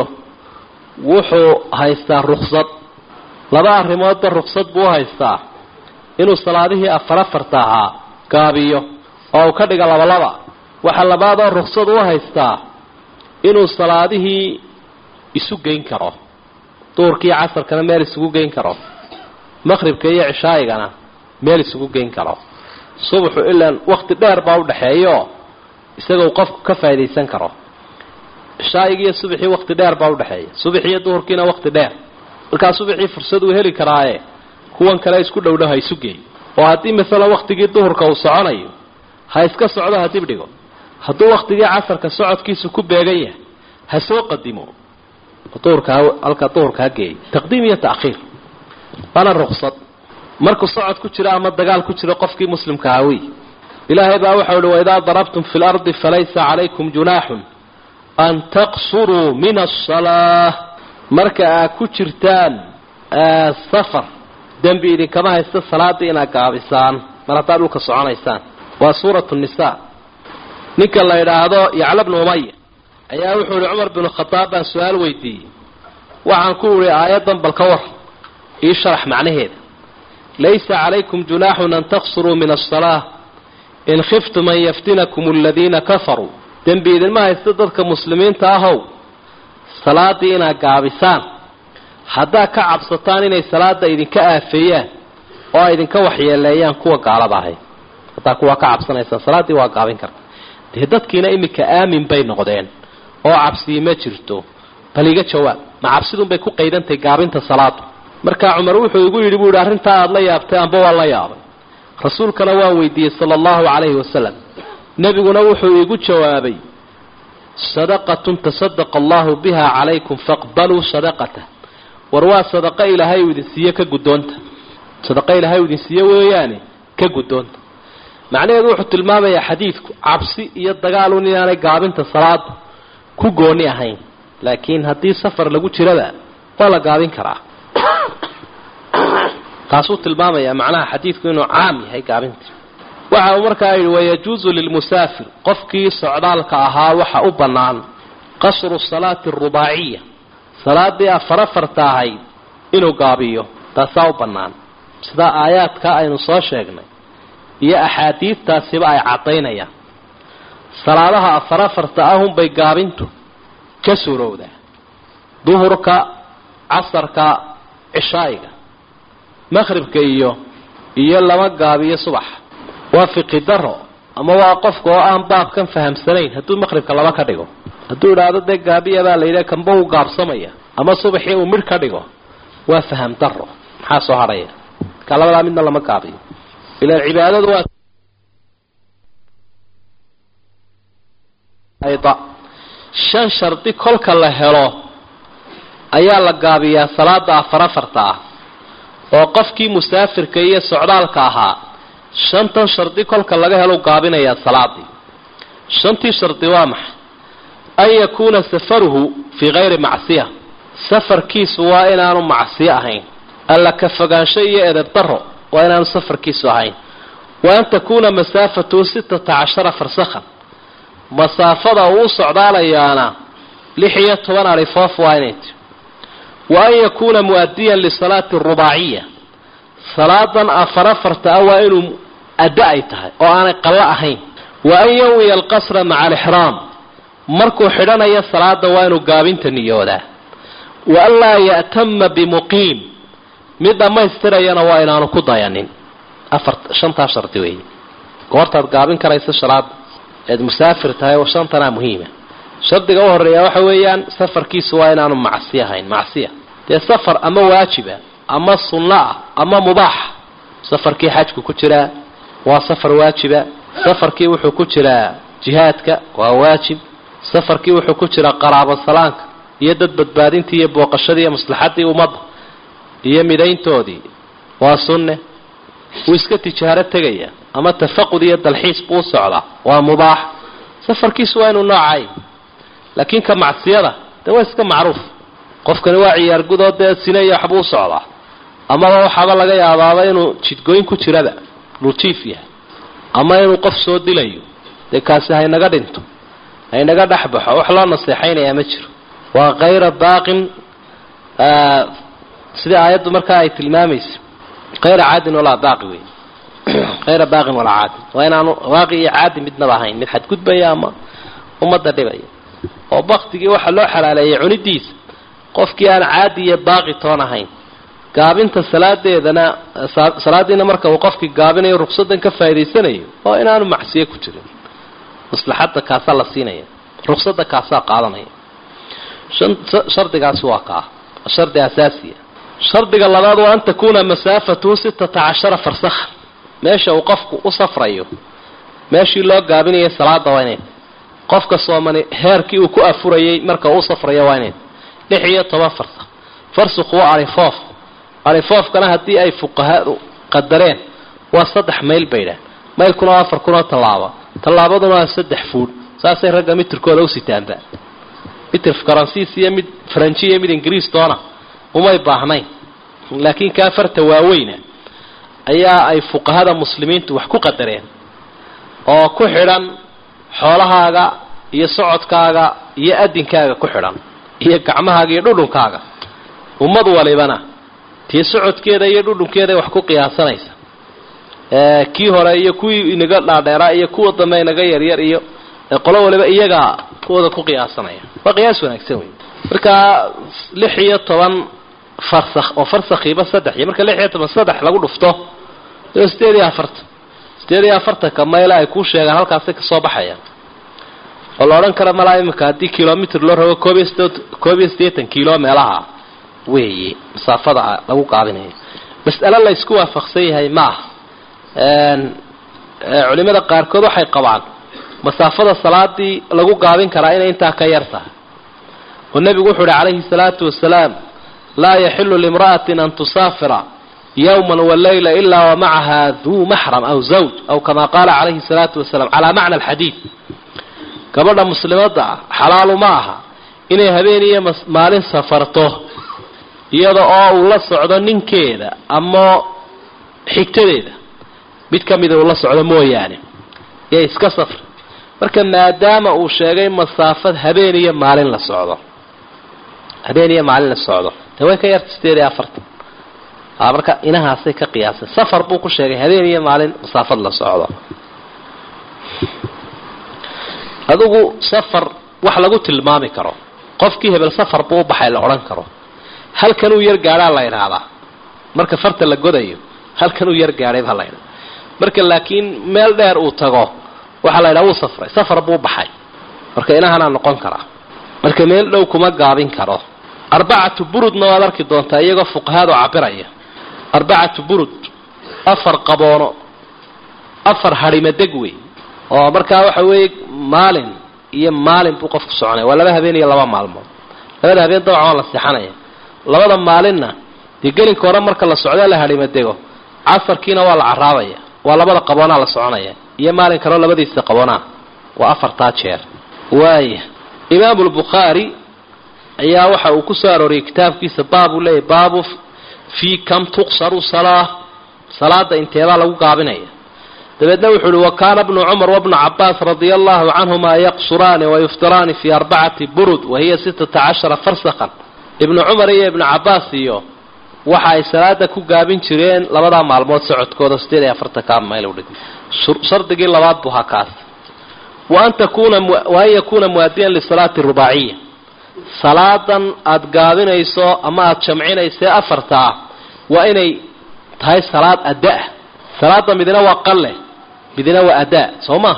wuxuu haystaa ruksad laba arrimoodba ruksad buu u haystaa inuu salaadihii afar afarta ahaa gaabiyo oo uu ka dhiga labalaba waxaa labaadoo ruksad u haystaa inuu salaadihii isu geyn karo duhurka iyo casarkana meel isugu geyn karo maqhribka iyo cishaa'igana meel isugu geyn karo subaxu ilaan wakti dheer baa u dhexeeyo isagoo qofku ka faa'idaysan karo cishaa'igi iyo subaxii wakti dheer baa udhexeeya subax iyo duhurkiina wakti dheer markaa subaxii fursad uu heli karaaye kuwan kale isku dhowdhow ha isu geey oo haddii masalan waktigii duhurka uu soconayo ha iska socdo ha dib dhigo hadduu waktigii casarka socodkiisu ku beegan yahay ha soo qadimo duhurka halka duhurka ha geeyo taqdiim iyo ta'khiir waana ruksad markuu socod ku jiro ama dagaal ku jiro qofkii muslimka aha wey ilaahay baa waxau uhi waidaa darabtum fi lardi falaysa calaykum junaaxun an taqsuruu min asalaa marka aad ku jirtaan safar dembi idinkama haysta salaadii inaad gaabisaan mar haddaad dhulka soconaysaan waa suuratu nisaa ninka la idhaahdo yacla bnu umaya ayaa wuxuu ihi cumar binu khadaab baan su-aal weydiiyey waxaan ku idhi aayaddan bal ka war ii sharax macnaheeda laysa calaykum junaaxun an taqsuruu min asalaa in khiftum an yaftinakum aladiina kafaruu dembi idinma haysta dadka muslimiinta ahow salaadii inaad gaabisaan haddaad ka cabsataan inay salaada idinka aafeeyaan oo ay idinka waxyeeleeyaan kuwa gaalada ahayd haddaa kuwaa ka cabsanaysaan salaaddii waa gaabin karta dee dadkiina iminka aamin bay noqdeen oo cabsii ma jirto bal iga jawaab ma cabsidunbay ku qaydantahay gaabinta salaadu markaa cumar wuxuu igu yidhi buu yihi arrintaa aada la yaabtay amba waa la yaabay rasuulkana waan weydiiyey sala allahu calayhi wasalam nebiguna wuxuu igu jawaabay sadaqatun tasadaqa allahu biha calaykum faqbaluu sadaqatah war waa sadaqo ilaahay uu idin siiye ka guddoonta sadaqo ilaahay uu idin siiye weeyaane ka guddoonta macnaheedu wuxuu tilmaamayaa xadiidku cabsi iyo dagaalun inaanay gaabinta salaada ku gooni ahayn laakiin haddii safar lagu jiraba waa la gaabin karaa taasuu tilmaamayaa macnaha xadiidku inuu caam yahay gaabinta waxa uu markaa yidhi wayajuusu lilmusaafir qofkii socdaalka ahaa waxa u bannaan qasru salaati arubaaciya salaadii afar afarta ahayd inuu gaabiyo taasaa u bannaan sidaa aayaadka aynu soo sheegnay iyo axaadiidtaasiba ay caddaynayaan salaadaha afar afarta ahunbay gaabintu ka suurowdaa duhurka casarka cishaa'iga maqhribka iyo iyo lama gaabiyo subaxa waa fiqi daro ama waa qofka oo aan baabkan fahamsanayn hadduu maqhribka laba ka dhigo hadduu idhaahdo dee gaabiya baa la yidhaha kamba uu gaabsamaya ama subaxii uu midh ka dhigo waa faham daro maxaa soo hadhaya marka labadaa midna lama gaabiyo ilaan cibaadadu waa shan shardi kolka la helo ayaa la gaabiyaa salaada afar afarta ah oo qofkii musaafirka iyo socdaalka ahaa shantan shardi kolka laga helo gaabinayaa salaadii shantii shardi waa maxay an yakuuna safaruhu fii kayri macsiya safarkiisu waa inaanu macsiyo ahayn alla ka fogaansho iyo edeb daro waa inaanu safarkiisu ahayn wa an takuuna masaafatuhu sitata cashara farsakhan masaafada uu u socdaalayaana lix iyo toban alifoof waa inay ti wa an yakuuna mu'adiyan lisalaati arubaaciya salaadan afar afarta ah waa inuu adda ay tahay oo aanay qallo ahayn wa an yawiya alqasra maca alixraam markuu xidhanayo salaada waa inuu gaabinta niyoodaa wa an laa ya'tama bimuqiim mid dhammaystirayana waa inaanu ku dayanin afar shantaa shardi weeye goortaad gaabin karaysa shalaada eed musaafir tahay oo shantanaa muhiima shardiga u horeeya waxa weeyaan safarkiisu waa inaanu macsi ahayn macsiya dee safar ama waajiba ama sunno ah ama mubaaxa safarkii xajku ku jiraa waa safar waajiba safarkii wuxuu ku jiraa jihaadka waa waajib safarkii wuxuu ku jiraa qaraabo salaanka iyo dad badbaadintii iyo booqashadii iyo maslaxadii ummadda iyo midayntoodii waa sunne wuu iska tijaaro tegaya ama tafaqud iyo dalxiis buu socdaa waa mubaax safarkiisu waa inuu noocay laakiin ka macsiyada dee waa iska macruuf qofkani waa ciyaar gudoo dee sinaya waxbuu u socdaa amaba waxaaba laga yaabaaba inuu jidgooyn ku jiraba lutiif yahay ama inuu qof soo dilayo dee kaasi haynaga dhinto haynaga dhex baxo wax loo naseexaynayaa ma jiro waa kayra baaqin sidai aayaddu markaa ay tilmaamaysa kayra caadin walaa baaqi wey hayra baaqin walaa caadin waa inaanu baaqi iyo caadi midnaba ahayn mid xadgudbaya ama ummadda dhibaya oo baktigii waxaa loo xalaaleeyay cunidiisa qofkii aan caadi iyo baaqi toon ahayn gaabinta salaadeedana salaadiina marka uu qofkii gaabinayo ruksadan ka faa'idaysanayo oo inaanu macsiye ku jirin maslaxadda kaasaa la siinaya ruksada kaasaa qaadanaya shardigaasi waa kaa shardi asaasiya shardiga labaad waa an takuuna masaafatuhu sitata cashara farsakha meesha uu qofku u safrayo meeshii loo gaabinayay salaada waa inay qofka soomani heerkii uu ku afurayay marka uu safrayo waa inay lix iyo toban farsakh farsukhu waa arifoof arifoofkana haddii ay fuqahadu qadareen waa saddex mayl baydhaan maylkuna waa afar kun oo tallaaba tallaabaduna waa saddex fuudh saasay ragga mitirkooda u sitaanba mitir faransiis iyo mid faranji iyo mid ingiriis doona umay baahnayn laakiin kaa farta waaweyna ayaa ay fuqahada muslimiintu wax ku qadareen oo ku xidhan xoolahaaga iyo socodkaaga iyo adinkaaga ku xidhan iyo gacmahaaga iyo dhudhunkaaga ummad walibana tii socodkeeda iyo dhudhunkeeday wax ku qiyaasanaysa kii hore iyo kuwii inaga dhaadheeraa iyo kuwa dambe inaga yaryar iyo qolo waliba iyagaa kuwooda ku qiyaasanaya waa qiyaas wanaagsan wey marka lix iyo toban farsakh oo farsakhiiba saddex iyo marka lix iyo toban saddex lagu dhufto sideed iyo afartan sideed iyo afartanka mayla ay kuu sheegaan halkaasay kasoo baxayaan oo la odhan kara malaa imika haddii kilomitr loo rabo koob iyo sideed koob iyo siddeetan kilo meelaha weeye masaafada lagu qaadinayo mas'alo la ysku waafaqsan yahay ma aha culimada qaarkood waxay qabaan masaafada salaadii lagu gaabin karaa inay intaa ka yar tahay oo nebigu wuxuu uhi calayhi salaatu wasalaam laa yaxilu limra'atin an tusaafira yowman walayla ilaa wamacaha duu maxram aw zawj aw kama qaala calayhi salaatu wasalaam calaa macna alxadiid gabadha muslimadda ah xalaalu ma aha inay habeen iyo maalin safarto iyada oo uu la socdo ninkeeda ama xigtadeeda mid ka mida uu la socdo mooyaane ee iska safra marka maadaama uu sheegay masaafad habeen iyo maalin la socdo habeen iyo maalin la socdo dee way ka yarta sideed iyo afartan a marka inahaasay ka qiyaasay safar buu ku sheegay habeen iyo maalin masaafad la socdo adigu safar wax lagu tilmaami karo qofkii hebel safar buu u baxay la odhan karo halkan uu yar gaadhaa la idhaahdaa marka farta la godayo halkan uu yar gaadhay baa la idhaha marka laakiin meel dheer uu tago waxaa la ydhaha wuu safray safar buu baxay marka inahanaa noqon karaa marka meel dhow kuma gaabin karo arbacatu burudna waad arki doontaa iyagoo fuqahaadu cabiraya arbacatu burud afar qaboono afar hadhimadeg wey oo markaa waxa weeye maalin iyo maalin buu qofku soconaya waa laba habeen iyo laba maalmood labada habeen dabcan waa la seexanaya labada maalinna dee gelinka hore marka la socdo la hadhimadego casarkiina waa la caraabaya waa labada qaboonaa la soconaya iyo maalin kaleo labadiisa qaboonaa waa afartaa jeer waaya imaamu lbukhaari ayaa waxa uu ku soo arooriyey kitaabkiisa baabuu leeyahy baabu fii kam tuqsaru salaa salaada inteebaa lagu gaabinaya dabeedna wuxuu uhi wa kaana bnu cumar wabnu cabaas radia allahu canhuma yaqsuraani wayuftiraani fii arbacati burud wahiya sitata cashara farsakhan ibnu cumar iyo ibnu cabaas iyo waxa ay salaada ku gaabin jireen labadaa maalmood socodkooda sideed iyo afartankaa mayl udhig shardigii labaad buu ahaa kaas wa an takuna wa an yakuuna muadiyan lisalaati rubaaciya salaadan aada gaabinayso ama aada jamcinayso ee afartaa waa inay tahay salaad adda-ah salaada midina waa qalle midina waa adaa soo maaha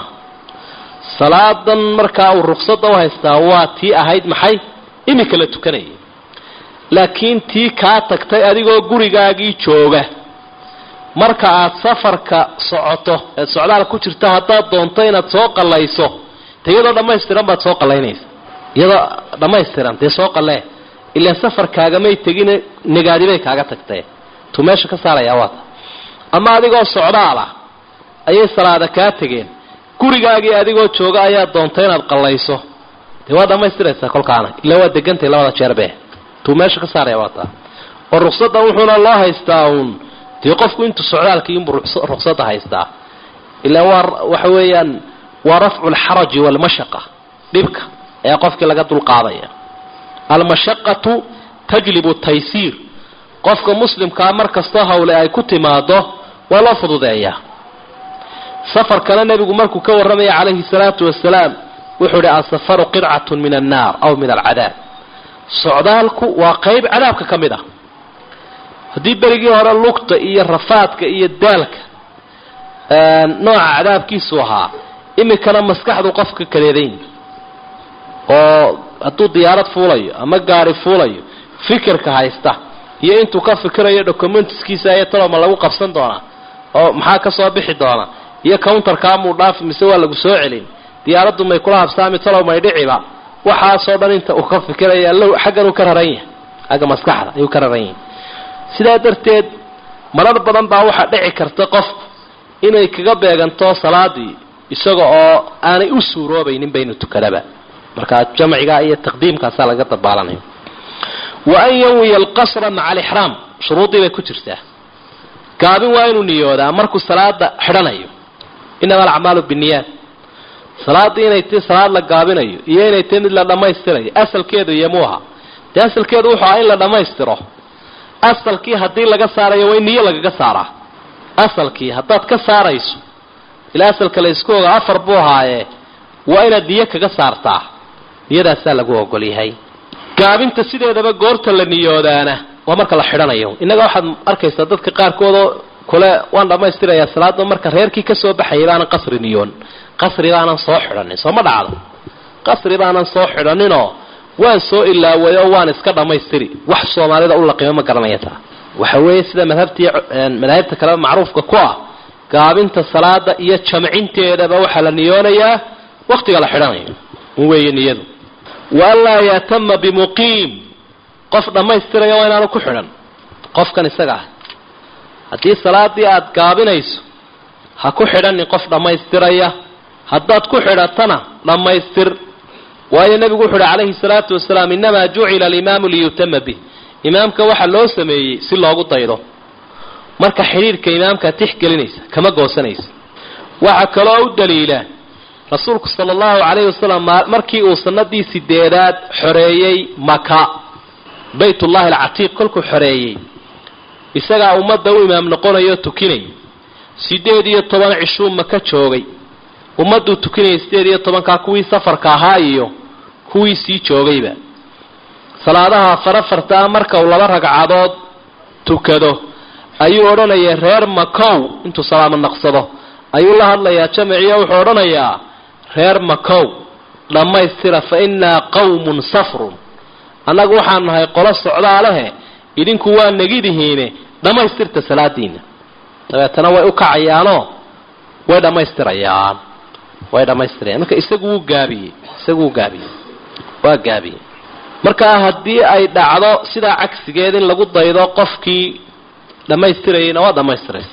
salaadan markaa uu ruksada u haystaa waa tii ahayd maxay iminka la tukanayay laakiin tii kaa tagtay adigoo gurigaagii jooga marka aad safarka socoto eed socdaal ku jirta haddaad doonto inaad soo qallayso de iyadoo dhammaystiran baad soo qallaynaysa iyadoo dhammaystiran dee soo qallee ilaan safarkaagamay tegin negaadibay kaaga tagtee tuu meesha ka saarayaa waata ama adigoo socdaala ayay salaada kaa tegeen gurigaagii adigoo jooga ayaa doonta inaad qallayso dee waa dhammaystiraysaa kolkaana ilaa waa degantay labada jeerbe tuu meesha ka saaraya waa taa oo ruqsadda wuxuuna loo haystaa uun dee qofku intuu socdaalkii inbuu ruqsadda haystaa ilaa waa waxa weeyaan waa rafcu alxaraji waalmashaqa dhibka ayaa qofkii laga dulqaadaya almashaqatu tajlibu taysiir qofka muslimkaa mar kastoo hawle ay ku timaado waa loo fududeeyaa safarkana nebigu markuu ka warramaya calayhi salaatu wasalaam wuxuu idhi asafaru qidcatun min annaar aw min alcadaab socdaalku waa qayb cadaabka ka mid ah haddii berigii hore lugta iyo rafaadka iyo daalka nooca cadaabkiisu ahaa iminkana maskaxdu qofka kadeedayn oo hadduu diyaarad fuulayo ama gaari fuulayo fikirka haysta iyo intuu ka fikirayo documentiskiisa ayo taloma lagu qabsan doonaa oo maxaa ka soo bixi doona iyo counterkaamuu dhaafi mise waa lagu soo celin diyaaraddu may kula habsaami talow may dhiciba waxaasoo dhan inta uu ka fikiraya low xaggan uu ka raran yahay xagga maskaxda ayuu ka raran yahay sidaa darteed marar badan baa waxaa dhici karta qofku inay kaga beeganto salaadii isaga oo aanay u suuroobaynin baynu tukadaba markaa jamciga iyo taqdiimkaasaa laga dabaalanaya wa an yanwiya alqasra maca alixraam shuruuddii bay ku jirtaa gaabin waa inuu niyoodaa markuu salaada xidhanayo inama alacmaalu binniyaat salaaddii inay tii salaad la gaabinayo iyo inay tii mid la dhammaystirayo asalkeedu iyo muuha dee asalkeedu wuxuu aha in la dhammaystiro asalkii haddii laga saarayo waa in niyo lagaga saaraa asalkii haddaad ka saarayso ilaa asalka la isku oga afar buu ahaaye waa inaad niyo kaga saartaa niyadaasaa lagu ogol yahay gaabinta sideedaba goorta la niyoodaana waa marka la xidhanayo innaga waxaad arkaysaa dadka qaarkoodoo kule waan dhammaystirayaa salaada marka reerkii kasoo baxayay baanan qasri niyoon qasri baanan soo xidhanin soo ma dhacdo qasri baanan soo xidhaninoo waan soo ilaaway oo waan iska dhammaystiri wax soomaalida u laqimo ma garanaya taa waxa weeye sida madhabtii madaahibta kaleba macruufka ku ah gaabinta salaada iyo jamcinteedaba waxaa la niyoonayaa waktiga la xidhanayo un weeye niyadu waanlaa yatama bimuqiim qof dhammaystiraya waa inaanu ku xidhan qofkan isaga ah haddii salaadii aada gaabinayso ha ku xidhanin qof dhammaystiraya haddaad ku xidhatana dhammaystir waayo nebigu wuxu uhi calayhi salaatu wasalaam innamaa jucila alimaamu liyutama bih imaamka waxaa loo sameeyey si loogu daydo marka xidhiirhka imaamkaa tixgelinaysa kama goosanaysa waxaa kaloo u daliila rasuulku sala allahu calayhi wasalam markii uu sanadii sideedaad xoreeyey maka baytullahi alcatiiq kolkuu xoreeyey isagaa ummadda u imaam noqonayo tukinay sideed iyo toban cishuu maka joogay ummadduu tukinayay sideed iyo tobankaa kuwii safarka ahaa iyo kuwii sii joogayba salaadaha farafartaa marka uu laba ragcadood tukado ayuu odhanaya reer makow intuu salaamo naqsado ayuu la hadlayaa jamaciyo wuxuu odhanayaa reer makow dhammaystira fa innaa qawmun safrun annagu waxaan nahay qolo socdaalehe idinku waa negidihiine dhammaystirta salaadiina dabeetana way u kacayaanoo way dhammaystirayaan way dhammaystirayaan marka isagu wuu gaabiyey isagu wuu gaabiyey waa gaabiyey markaa haddii ay dhacdo sidaa cagsigeed in lagu daydo qofkii dhammaystirayayna waa dhammaystiraysa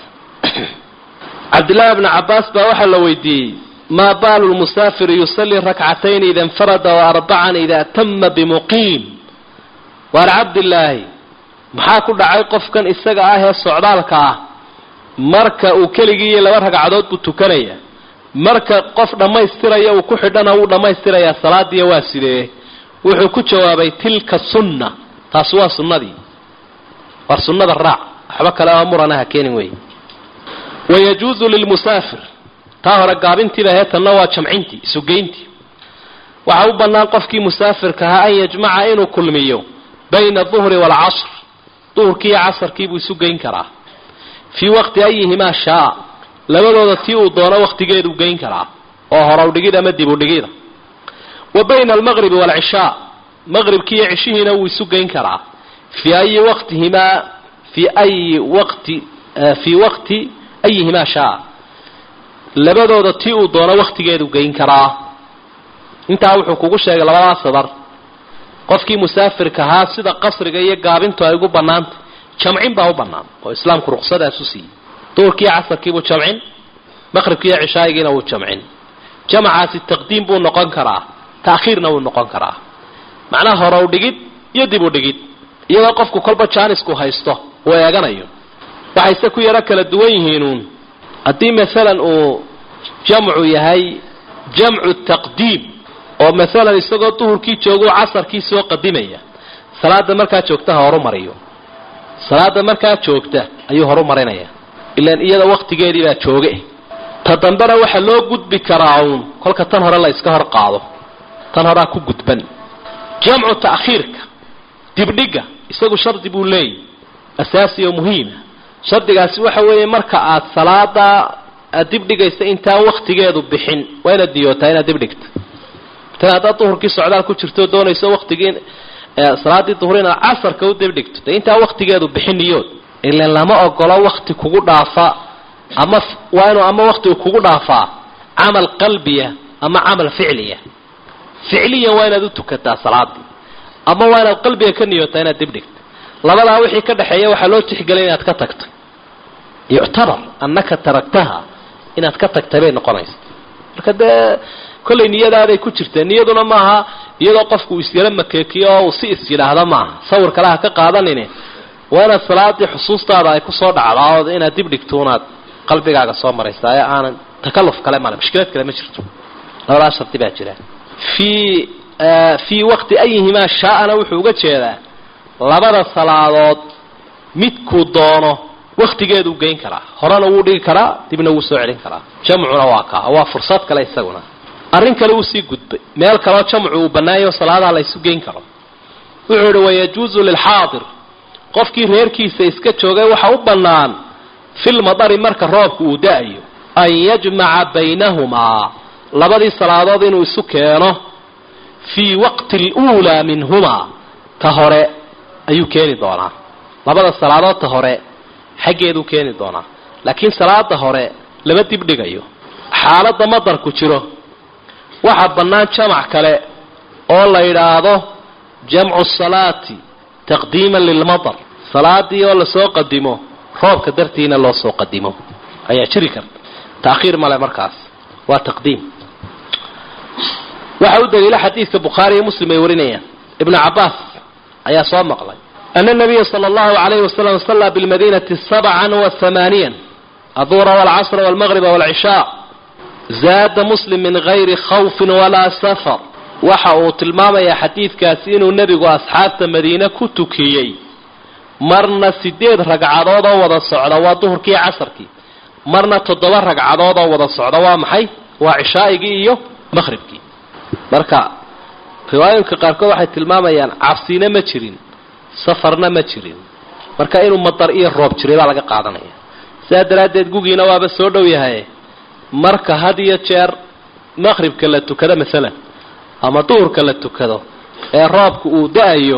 cabdillaahi bni cabbaas baa waxaa la weydiiyey maa baalu lmusaafiri yusallii rakcatayn ida infarada wa arbacan ida tama bimuqiim waar cabdillaahi maxaa ku dhacay qofkan isaga ah ee socdaalka ah marka uu keligii iyo laba ragcadood buu tukanaya marka qof dhammaystiraya uu ku xidhana wuu dhammaystirayaa salaadiiya waa sidee wuxuu ku jawaabay tilka sunna taasi waa sunnadii war sunnada raac waxba kale oo muranaha keenin wey wayajuuzu lilmusaafir taa hore gaabintiiba heetanna waa jamcintii isugeyntii waxaa u bannaan qofkii musaafirka ahaa an yajmaca inuu kulmiyo bayna aduhri waalcasr duhurkii iyo casarkiibuu isu geyn karaa fii waqti ayihimaa shaa labadooda tii uu doono waqtigeeduu geyn karaa oo horow dhigid ama dib u dhigida wa bayna almaqribi waalcishaa maqribkii iyo cishihiina wuu isu geyn karaa fii ayi waqtihimaa fii ayi waqti fii waqti ayihimaa shaa labadooda tii uu doono waqtigeedu geyn karaa intaa wuxuu kugu sheegay labadaa sadar qofkii musaafirka ahaa sida qasriga iyo gaabintu ay ugu bannaantay jamcin baa u bannaan oo islaamku ruqsadaas u siiyey duurkiiyo casarkiibuu jamcin maqribkiiyo cishaayigiina wuu jamcin jamacaasi taqdiim buu noqon karaa ta'khiirna wuu noqon karaa macnaha horow dhigid iyo dib u dhigid iyadoo qofku kolba jaanisku haysto uu eeganayo waxayse ku yaro kala duwan yihiinuun haddii maalan uu jamcu yahay jamcu taqdiim oo maalan isagoo duhurkii joogo casarkii soo qadimaya salaada markaa joogta ha horumariyo salaada markaa joogta ayuu horumarinaya ilaan iyada waqtigeedii baa jooge ta dambena waxaa loo gudbi karaa uun kolka tan hore la iska hor qaado tan horaa ku gudban jamcu ta'khiirka dibdhiga isagu shardi buu leeyahy asaasi oo muhiima shardigaasi waxa weeye marka aad salaada aad dibdhigaysa intaan waktigeedu bixin waa inaad niyootaa inaad dibdhigta tan haddaad duhurkii socdaal ku jirto doonayso waktigii salaaddii duhur inaad casarka u dibdhigto dee intaan waktigeedu bixin niyood ilan lama ogolo wakti kugu dhaafa ama waa inuu ama waktigu kugu dhaafaa camal qalbiya ama camal ficliya ficliyan waa inaad u tukataa salaadii ama waa inaad qalbiga ka niyootaa inaad dibdhigta labadaa wixii ka dhexeeya waxaa loo tixgelay inaad ka tagtay yuctabar annaka taragtaha inaad ka tagtay bay noqonaysa marka dee kollay niyadaaday ku jirteen niyaduna maaha iyadoo qofku isyaro makeekiyo oo uu si is yidhaahda maaha sawir kale ha ka qaadanine waa inaad salaadii xusuustaada ay kusoo dhacdaa oo inaad dib dhigto unaad qalbigaaga soo maraysaa ee aanan takaluf kale male mushkilad kale ma jirto labadaa shardi baa jira fii fii waqti ayihimaa shaa'ana wuxuu uga jeedaa labada salaadood midkuu doono waktigeeduu geyn karaa horena wuu dhigi karaa dibna wuu soo celin karaa jamcuna waa kaa waa fursad kale isaguna arrin kale uu sii gudbay meel kaleo jamcu uu bannaanyaho salaadaha la ysu geyn karo wuxuu idhi wayajuusu lilxaadir qofkii reerkiisa iska joogay waxa u bannaan filmadari marka roobka uu da-ayo an yajmaca baynahumaa labadii salaadood inuu isu keeno fii waqti aluulaa minhumaa ta hore ayuu keeni doonaa labada salaadood ta hore xaggeeduu keeni doonaa laakiin salaada hore lama dibdhigayo xaaladda madarku jiro waxaa bannaan jamac kale oo la yidhaahdo jamcu salaati taqdiiman lilmadar salaadii oo lasoo qadimo roobka dartiina loo soo qadimo ayaa jiri karta taakhiir male markaas waa taqdiim waxa u daliila xadiidka bukhaari iyo muslim ay warinayaan ibnu cabaas ayaa soo maqlay ana nabiya sala allahu alayhi wasalam sallaa bilmadinati sabcan wa hamaaniyan aduhra walcasra walmaqriba walcishaa zaada muslim min gayri khawfin walaa safar waxa uu tilmaamayaa xadiidkaasi inuu nebigu asxaabta madiine ku tukiyey marna sideed ragcadood oo wada socda waa duhurkii casarkii marna toddoba ragcadood oo wada socda waa maxay waa cishaa'igii iyo maqhribkii marka riwaayooyinka qaarkood waxay tilmaamayaan cabsina ma jirin safarna ma jirin marka inuu madar iyo roob jiray baa laga qaadanaya sidaa daraaddeed gugiina waaba soo dhow yahay marka had iyo jeer maqhribka la tukado masalan ama duhurka la tukado ee roobka uu da-ayo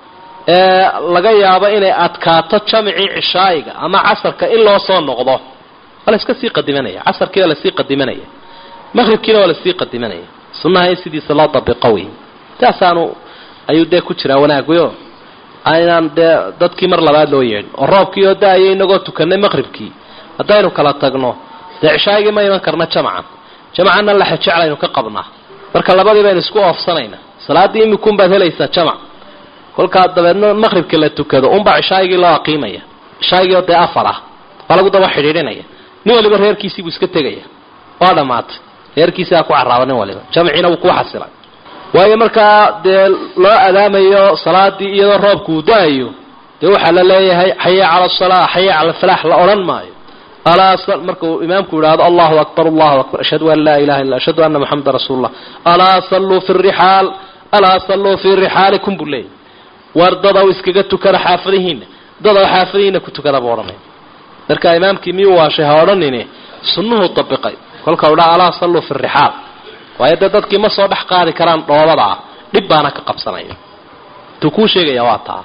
ee laga yaabo inay adkaato jamcii cishaa'iga ama casarka in loo soo noqdo waa la iska sii qadimanaya casarkiina lasii qadimanaya maqhribkiina waa lasii qadimanaya sunnaha in sidiisa loo dabiqo wey taasaanu ayuu dee ku jiraa wanaagyo aynaan dee dadkii mar labaad loo yeedhin oo roobkii oo da-ayo inagoo tukanay maqhribkii haddaynu kala tagno dee cishaagii ma iman karna jamcan jamcanna laxe jeclaynu ka qabnaa marka labadii baynu isku oofsanayna salaaddii imikunbaad helaysaa jamac kolkaa dabeedna maqhribka la tukado unbaa cishaagii loo aqiimaya cishaagii oo dee afar ah waa lagu daba xidhiidhinaya nin waliba reerkiisii buu iska tegaya waa dhammaatay reerkiisiaa ku carraaba nin waliba jamciina wuu ku xasilay waayo markaa dee loo adaamayo salaadii iyadoo roobku uu da-ayo dee waxaa la leeyahay xaya cala asalaa xaya cala alfalaax la odhan maayo alaa markuu imaamku yidhaahdo allahu akbar allahu akbar ashhadu an laa ilaha illa ashhadu anna moxameda rasuulu llah alaa salluu fi rixaal alaa salluu fii rixaalikum buu leeyahy war dadaw iskaga tukada xaafadihiina dadaw xaafadihiina ku tukada buu odhanaya marka imaamkii miyuu waashay ha odhanine sunnuhu dabiqay kolka u dhaa alaa salluu fi rixaal waayo dee dadkii ma soo dhex qaadi karaan dhoobada ah dhib baana ka qabsanaya tuu kuu sheegaya waa taa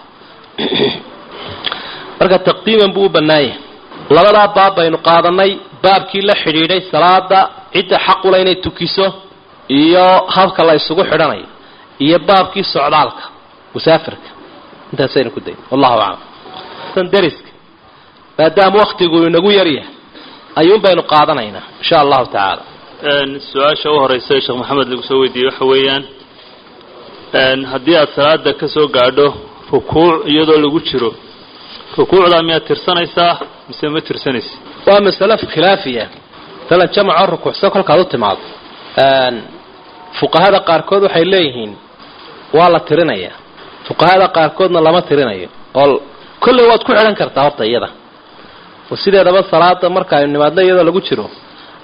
marka taqdiiman buu u bannaanyah labadaa baab baynu qaadanay baabkii la xidhiidhay salaada cidda xaqula inay tukiso iyo habka la isugu xidhanayo iyo baabkii socdaalka musaafirka intaasaynu ku dayn wallahu aclam dariska maadaama waktigu inagu yaryahay ayuun baynu qaadanaynaa insha allahu tacaala su-aasha u horeysa ee sheekh maxamed lagu soo weydiiyey waxa weeyaan haddii aada salaada ka soo gaadho rukuuc iyadoo lagu jiro rukuucdaa miyaad tirsanaysaa mise ma tirsanaysa waa masalo khilaafiya masalan jamacoo rukuucsan kolkaad u timaado fuqahada qaarkood waxay leeyihiin waa la tirinaya fuqahada qaarkoodna lama tirinayo oo kolley waad ku xidhan kartaa horta iyada oo sideedaba salaada marka aynu nimaadno iyadoo lagu jiro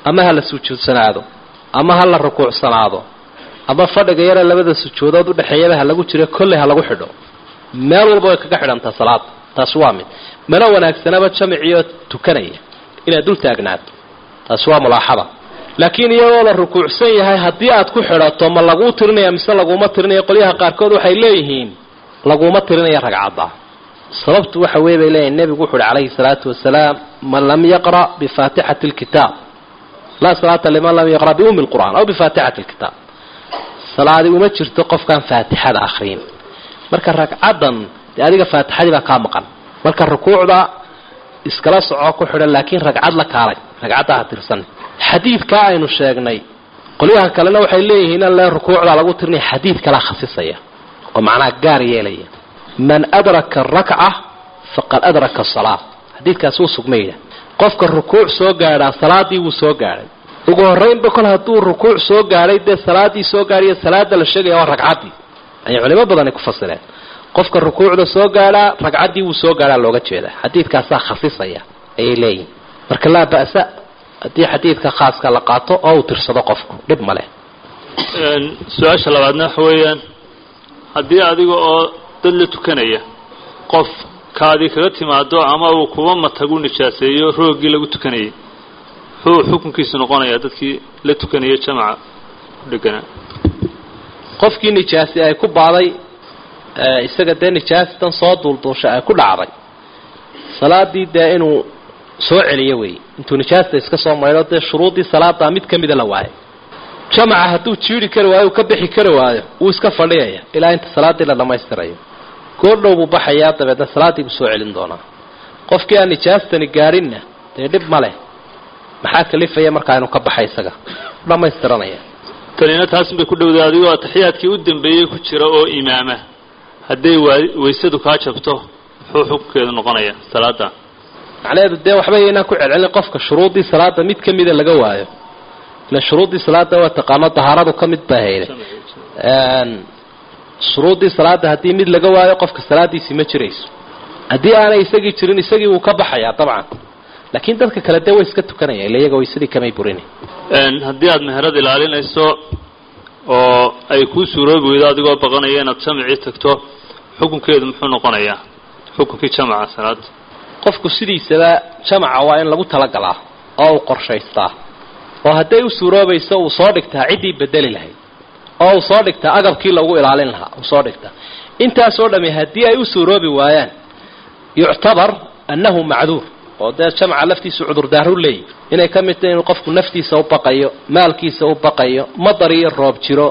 ama ha la sujuudsanaado ama ha la rukuucsanaado ama fadhiga yare labada sujuudood udhexeeyaba ha lagu jiro kolley ha lagu xidho meel walba way kaga xidhantaa salaada taasi waa mid mana wanaagsanaba jamicioo tukanaya inaad dul taagnaato taasi waa mulaaxada laakiin iyagoo la rukuucsan yahay haddii aad ku xidhato ma laguu tirinaya mise laguma tirinaya qolyaha qaarkood waxay leeyihiin laguma tirinaya ragcadda sababtu waxa wey bay leeyihin nebigu wuxu uhi calayhi salaatu wasalaam man lam yaqra' bifaatixati lkitaab laa salaata liman lam yaqra' biumi lqur'aan aw bifaatixati lkitaab salaadi uma jirto qofkaan faatixada akhriyin marka ragcaddan dee adiga faatixadii baa kaa maqan marka rukuucda iskala soco ku xidhan laakiin ragcad la kaalay ragcadda ha tirsan xadiidkaa aynu sheegnay qolyaha kalena waxay leeyihiin in le rukuucda lagu tirinaya xadiid kalaa khasisaya oo macnaha gaar yeelaya man adraka rakca faqad adraka salaa xadiidkaasi wuu sugmayda qofka rukuuc soo gaadhaa salaadii wuu soo gaadhay ugu horraynba kol hadduu rukuuc soo gaadhay dee salaadii soo gaadhayo salaada la sheegaya waa ragcaddii ayay culimo badani ku fasireen qofka rukuucda soo gaadhaa ragcaddii wuu soo gaadhaa looga jeedaa xadiidkaasaa khasisaya ayay leeyihin marka laa ba'sa haddii xadiidka khaaska la qaato oo uu tirsado qofku dhib ma leh su-aasha labaadna waxa weeyaan haddii adiga oo dad la tukanaya qof kaadi kaga timaado ama uu kuba matagu nijaaseeyo rooggii lagu tukanayay muxuu xukunkiisu noqonayaa dadkii la tukanaya jamaca ku dheganaa qofkii nijaasi ay ku baaday isaga dee nijaastan soo duulduusha ay ku dhacday salaadii dee inuu soo celiyo wey intuu nijaasta iska soo maydho dee shuruuddii salaadaa mid ka mida la waayo jamaca hadduu jiiri kari waayo uu ka bixi kari waayo wuu iska fadhiyaya ilaa inta salaaddii la dhammaystirayo goordhow buu baxayaa dabeedna salaaddii buu soo celin doonaa qofkii aan nijaastani gaadhinna dee dhib ma leh maxaa kalifaya markaa inuu ka baxa isaga dhammaystiranaya tanina taasin bay ku dhowday adigoo ataxiyaadkii u dambeeyey ku jira oo imaama hadday waysadu kaa jabto muxuu xukunkeedu noqonayaa salaada macnaheedu dee waxba yaynaan ku celcelin qofka shuruuddii salaada mid ka mida laga waayo ila shuruuddii salaada waa taqaano dahaaradu ka mid baa hayde shuruuddii salaada haddii mid laga waayo qofka salaadiisii ma jirayso haddii aanay isagii jirin isagii wuu ka baxayaa dabcan laakiin dadka kale dee way iska tukanaya ila iyaga waysadii kamay burin haddii aada meherad ilaalinayso oo ay kuu suuroobi weydo adigoo baqanaya inaad jamacii tagto xukunkeedu muxuu noqonayaa xukunkii jamaca salaada qofku sidiisaba jamaca waa in lagu talagalaa oo uu qorshaystaa oo hadday u suuroobayso uu soo dhigtaa ciddii bedeli lahayd oo uu soo dhigtaa agabkii lagu ilaalin lahaa uu soo dhigtaa intaasoo dhami haddii ay u suuroobi waayaan yuctabar annahu macduur oo dee jamca laftiisu cudurdaaru leeyi inay ka mid tahay inuu qofku naftiisa u baqayo maalkiisa u baqayo madar iyo roob jiro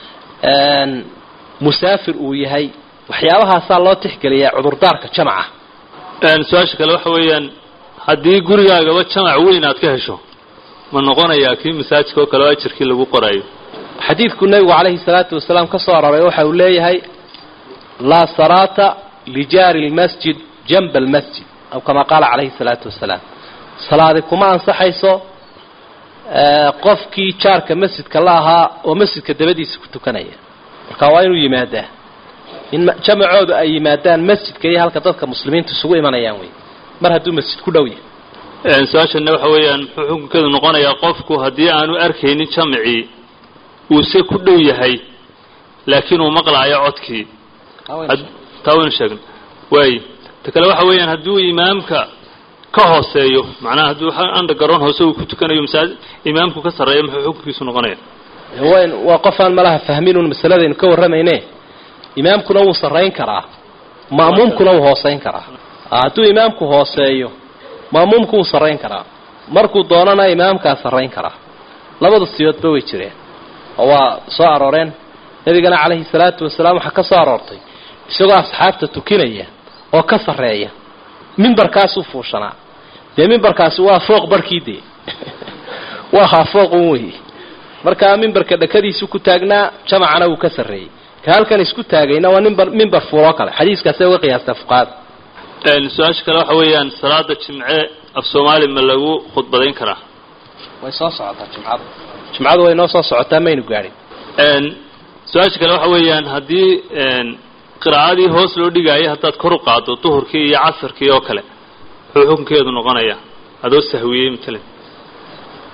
musaafir uu yahay waxyaabahaasaa loo tixgeliyaa cudurdaarka jamca su-aasha kale waxa weeyaan haddii gurigaagaba jamac weyn aad ka hesho ma noqonayaa kii masaajidka oo kale oo ajirkii lagu qorayo xadiidku nebigu calayhi salaatu wasalaam ka soo aroray waxa uu leeyahay laa salaata lijaari lmasjid janba almasjid aw kama qaala calayhi salaatu wasalaam salaadi kuma ansaxayso qofkii jaarka masjidka la ahaa oo masjidka dabadiisa ku tukanaya marka waa inuu yimaadaa in jamacoodu ay yimaadaan masjidka iyo halka dadka muslimiinta isugu imanayaan wey mar hadduu masjid ku dhow yahay su-aashana waxa weeyaan muxuu xukunkeedu noqonayaa qofku haddii aanu arkaynin jamacii uuse ku dhow yahay laakiin uu maqlaayo codkii taa waynu sheegna waay ta kale waxa weeyaan hadduu imaamka ka hooseeyo macnaha hadduu undergaroon hoose uu ku tukanayo masaajid imaamku ka sarreeya muxuu xukunkiisu noqonaya wn waa qof aan malaha fahminun masaladaynu ka warramayne imaamkuna wuu sarrayn karaa ma'muumkuna wuu hoosayn karaa hadduu imaamku hooseeyo ma'muumku wuu sarrayn karaa markuu doonana imaamkaa sarrayn karaa labada siyoodba way jireen oo waa soo arooreen nebigana calayhi salaatu wasalaam waxaa ka soo aroortay isagoo asxaabta tukinaya oo ka sarreeya mimbarkaasuu fuushanaa dee mimbarkaasi waa fooq barkii dee waa haa fooqun wey markaa mimbarka dhakadiisu ku taagnaa jamacana wuu ka sarreeyey ka halkan isku taagayna waa nimbar mimbar fuuloo kale xadiiskaasay uga qiyaastaa fuqahada su-aasha kale waxa weeyaan salaada jimce af soomaali ma lagu khudbadayn karaa way soo socotaa jimcadu jimcadu way noo soo socotaa maynu gaadhin su-aasha kale waxa weeyaan haddii qiraa'adii hoos loo dhigaayo haddaad kor u qaado duhurkii iyo casarkii oo kale muxuu xukunkeedu noqonayaa adoo sahwiyey matalan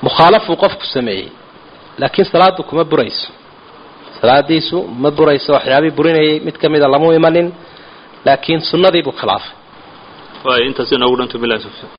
mukhaalafuu qofku sameeyey laakiin salaadu kuma burayso salaadiisu ma burayso waxyaabihii burinayay mid ka mida lamu imanin laakiin sunnadii buu khilaafay waay intaas inoogu dhanto bilahi tawfiiq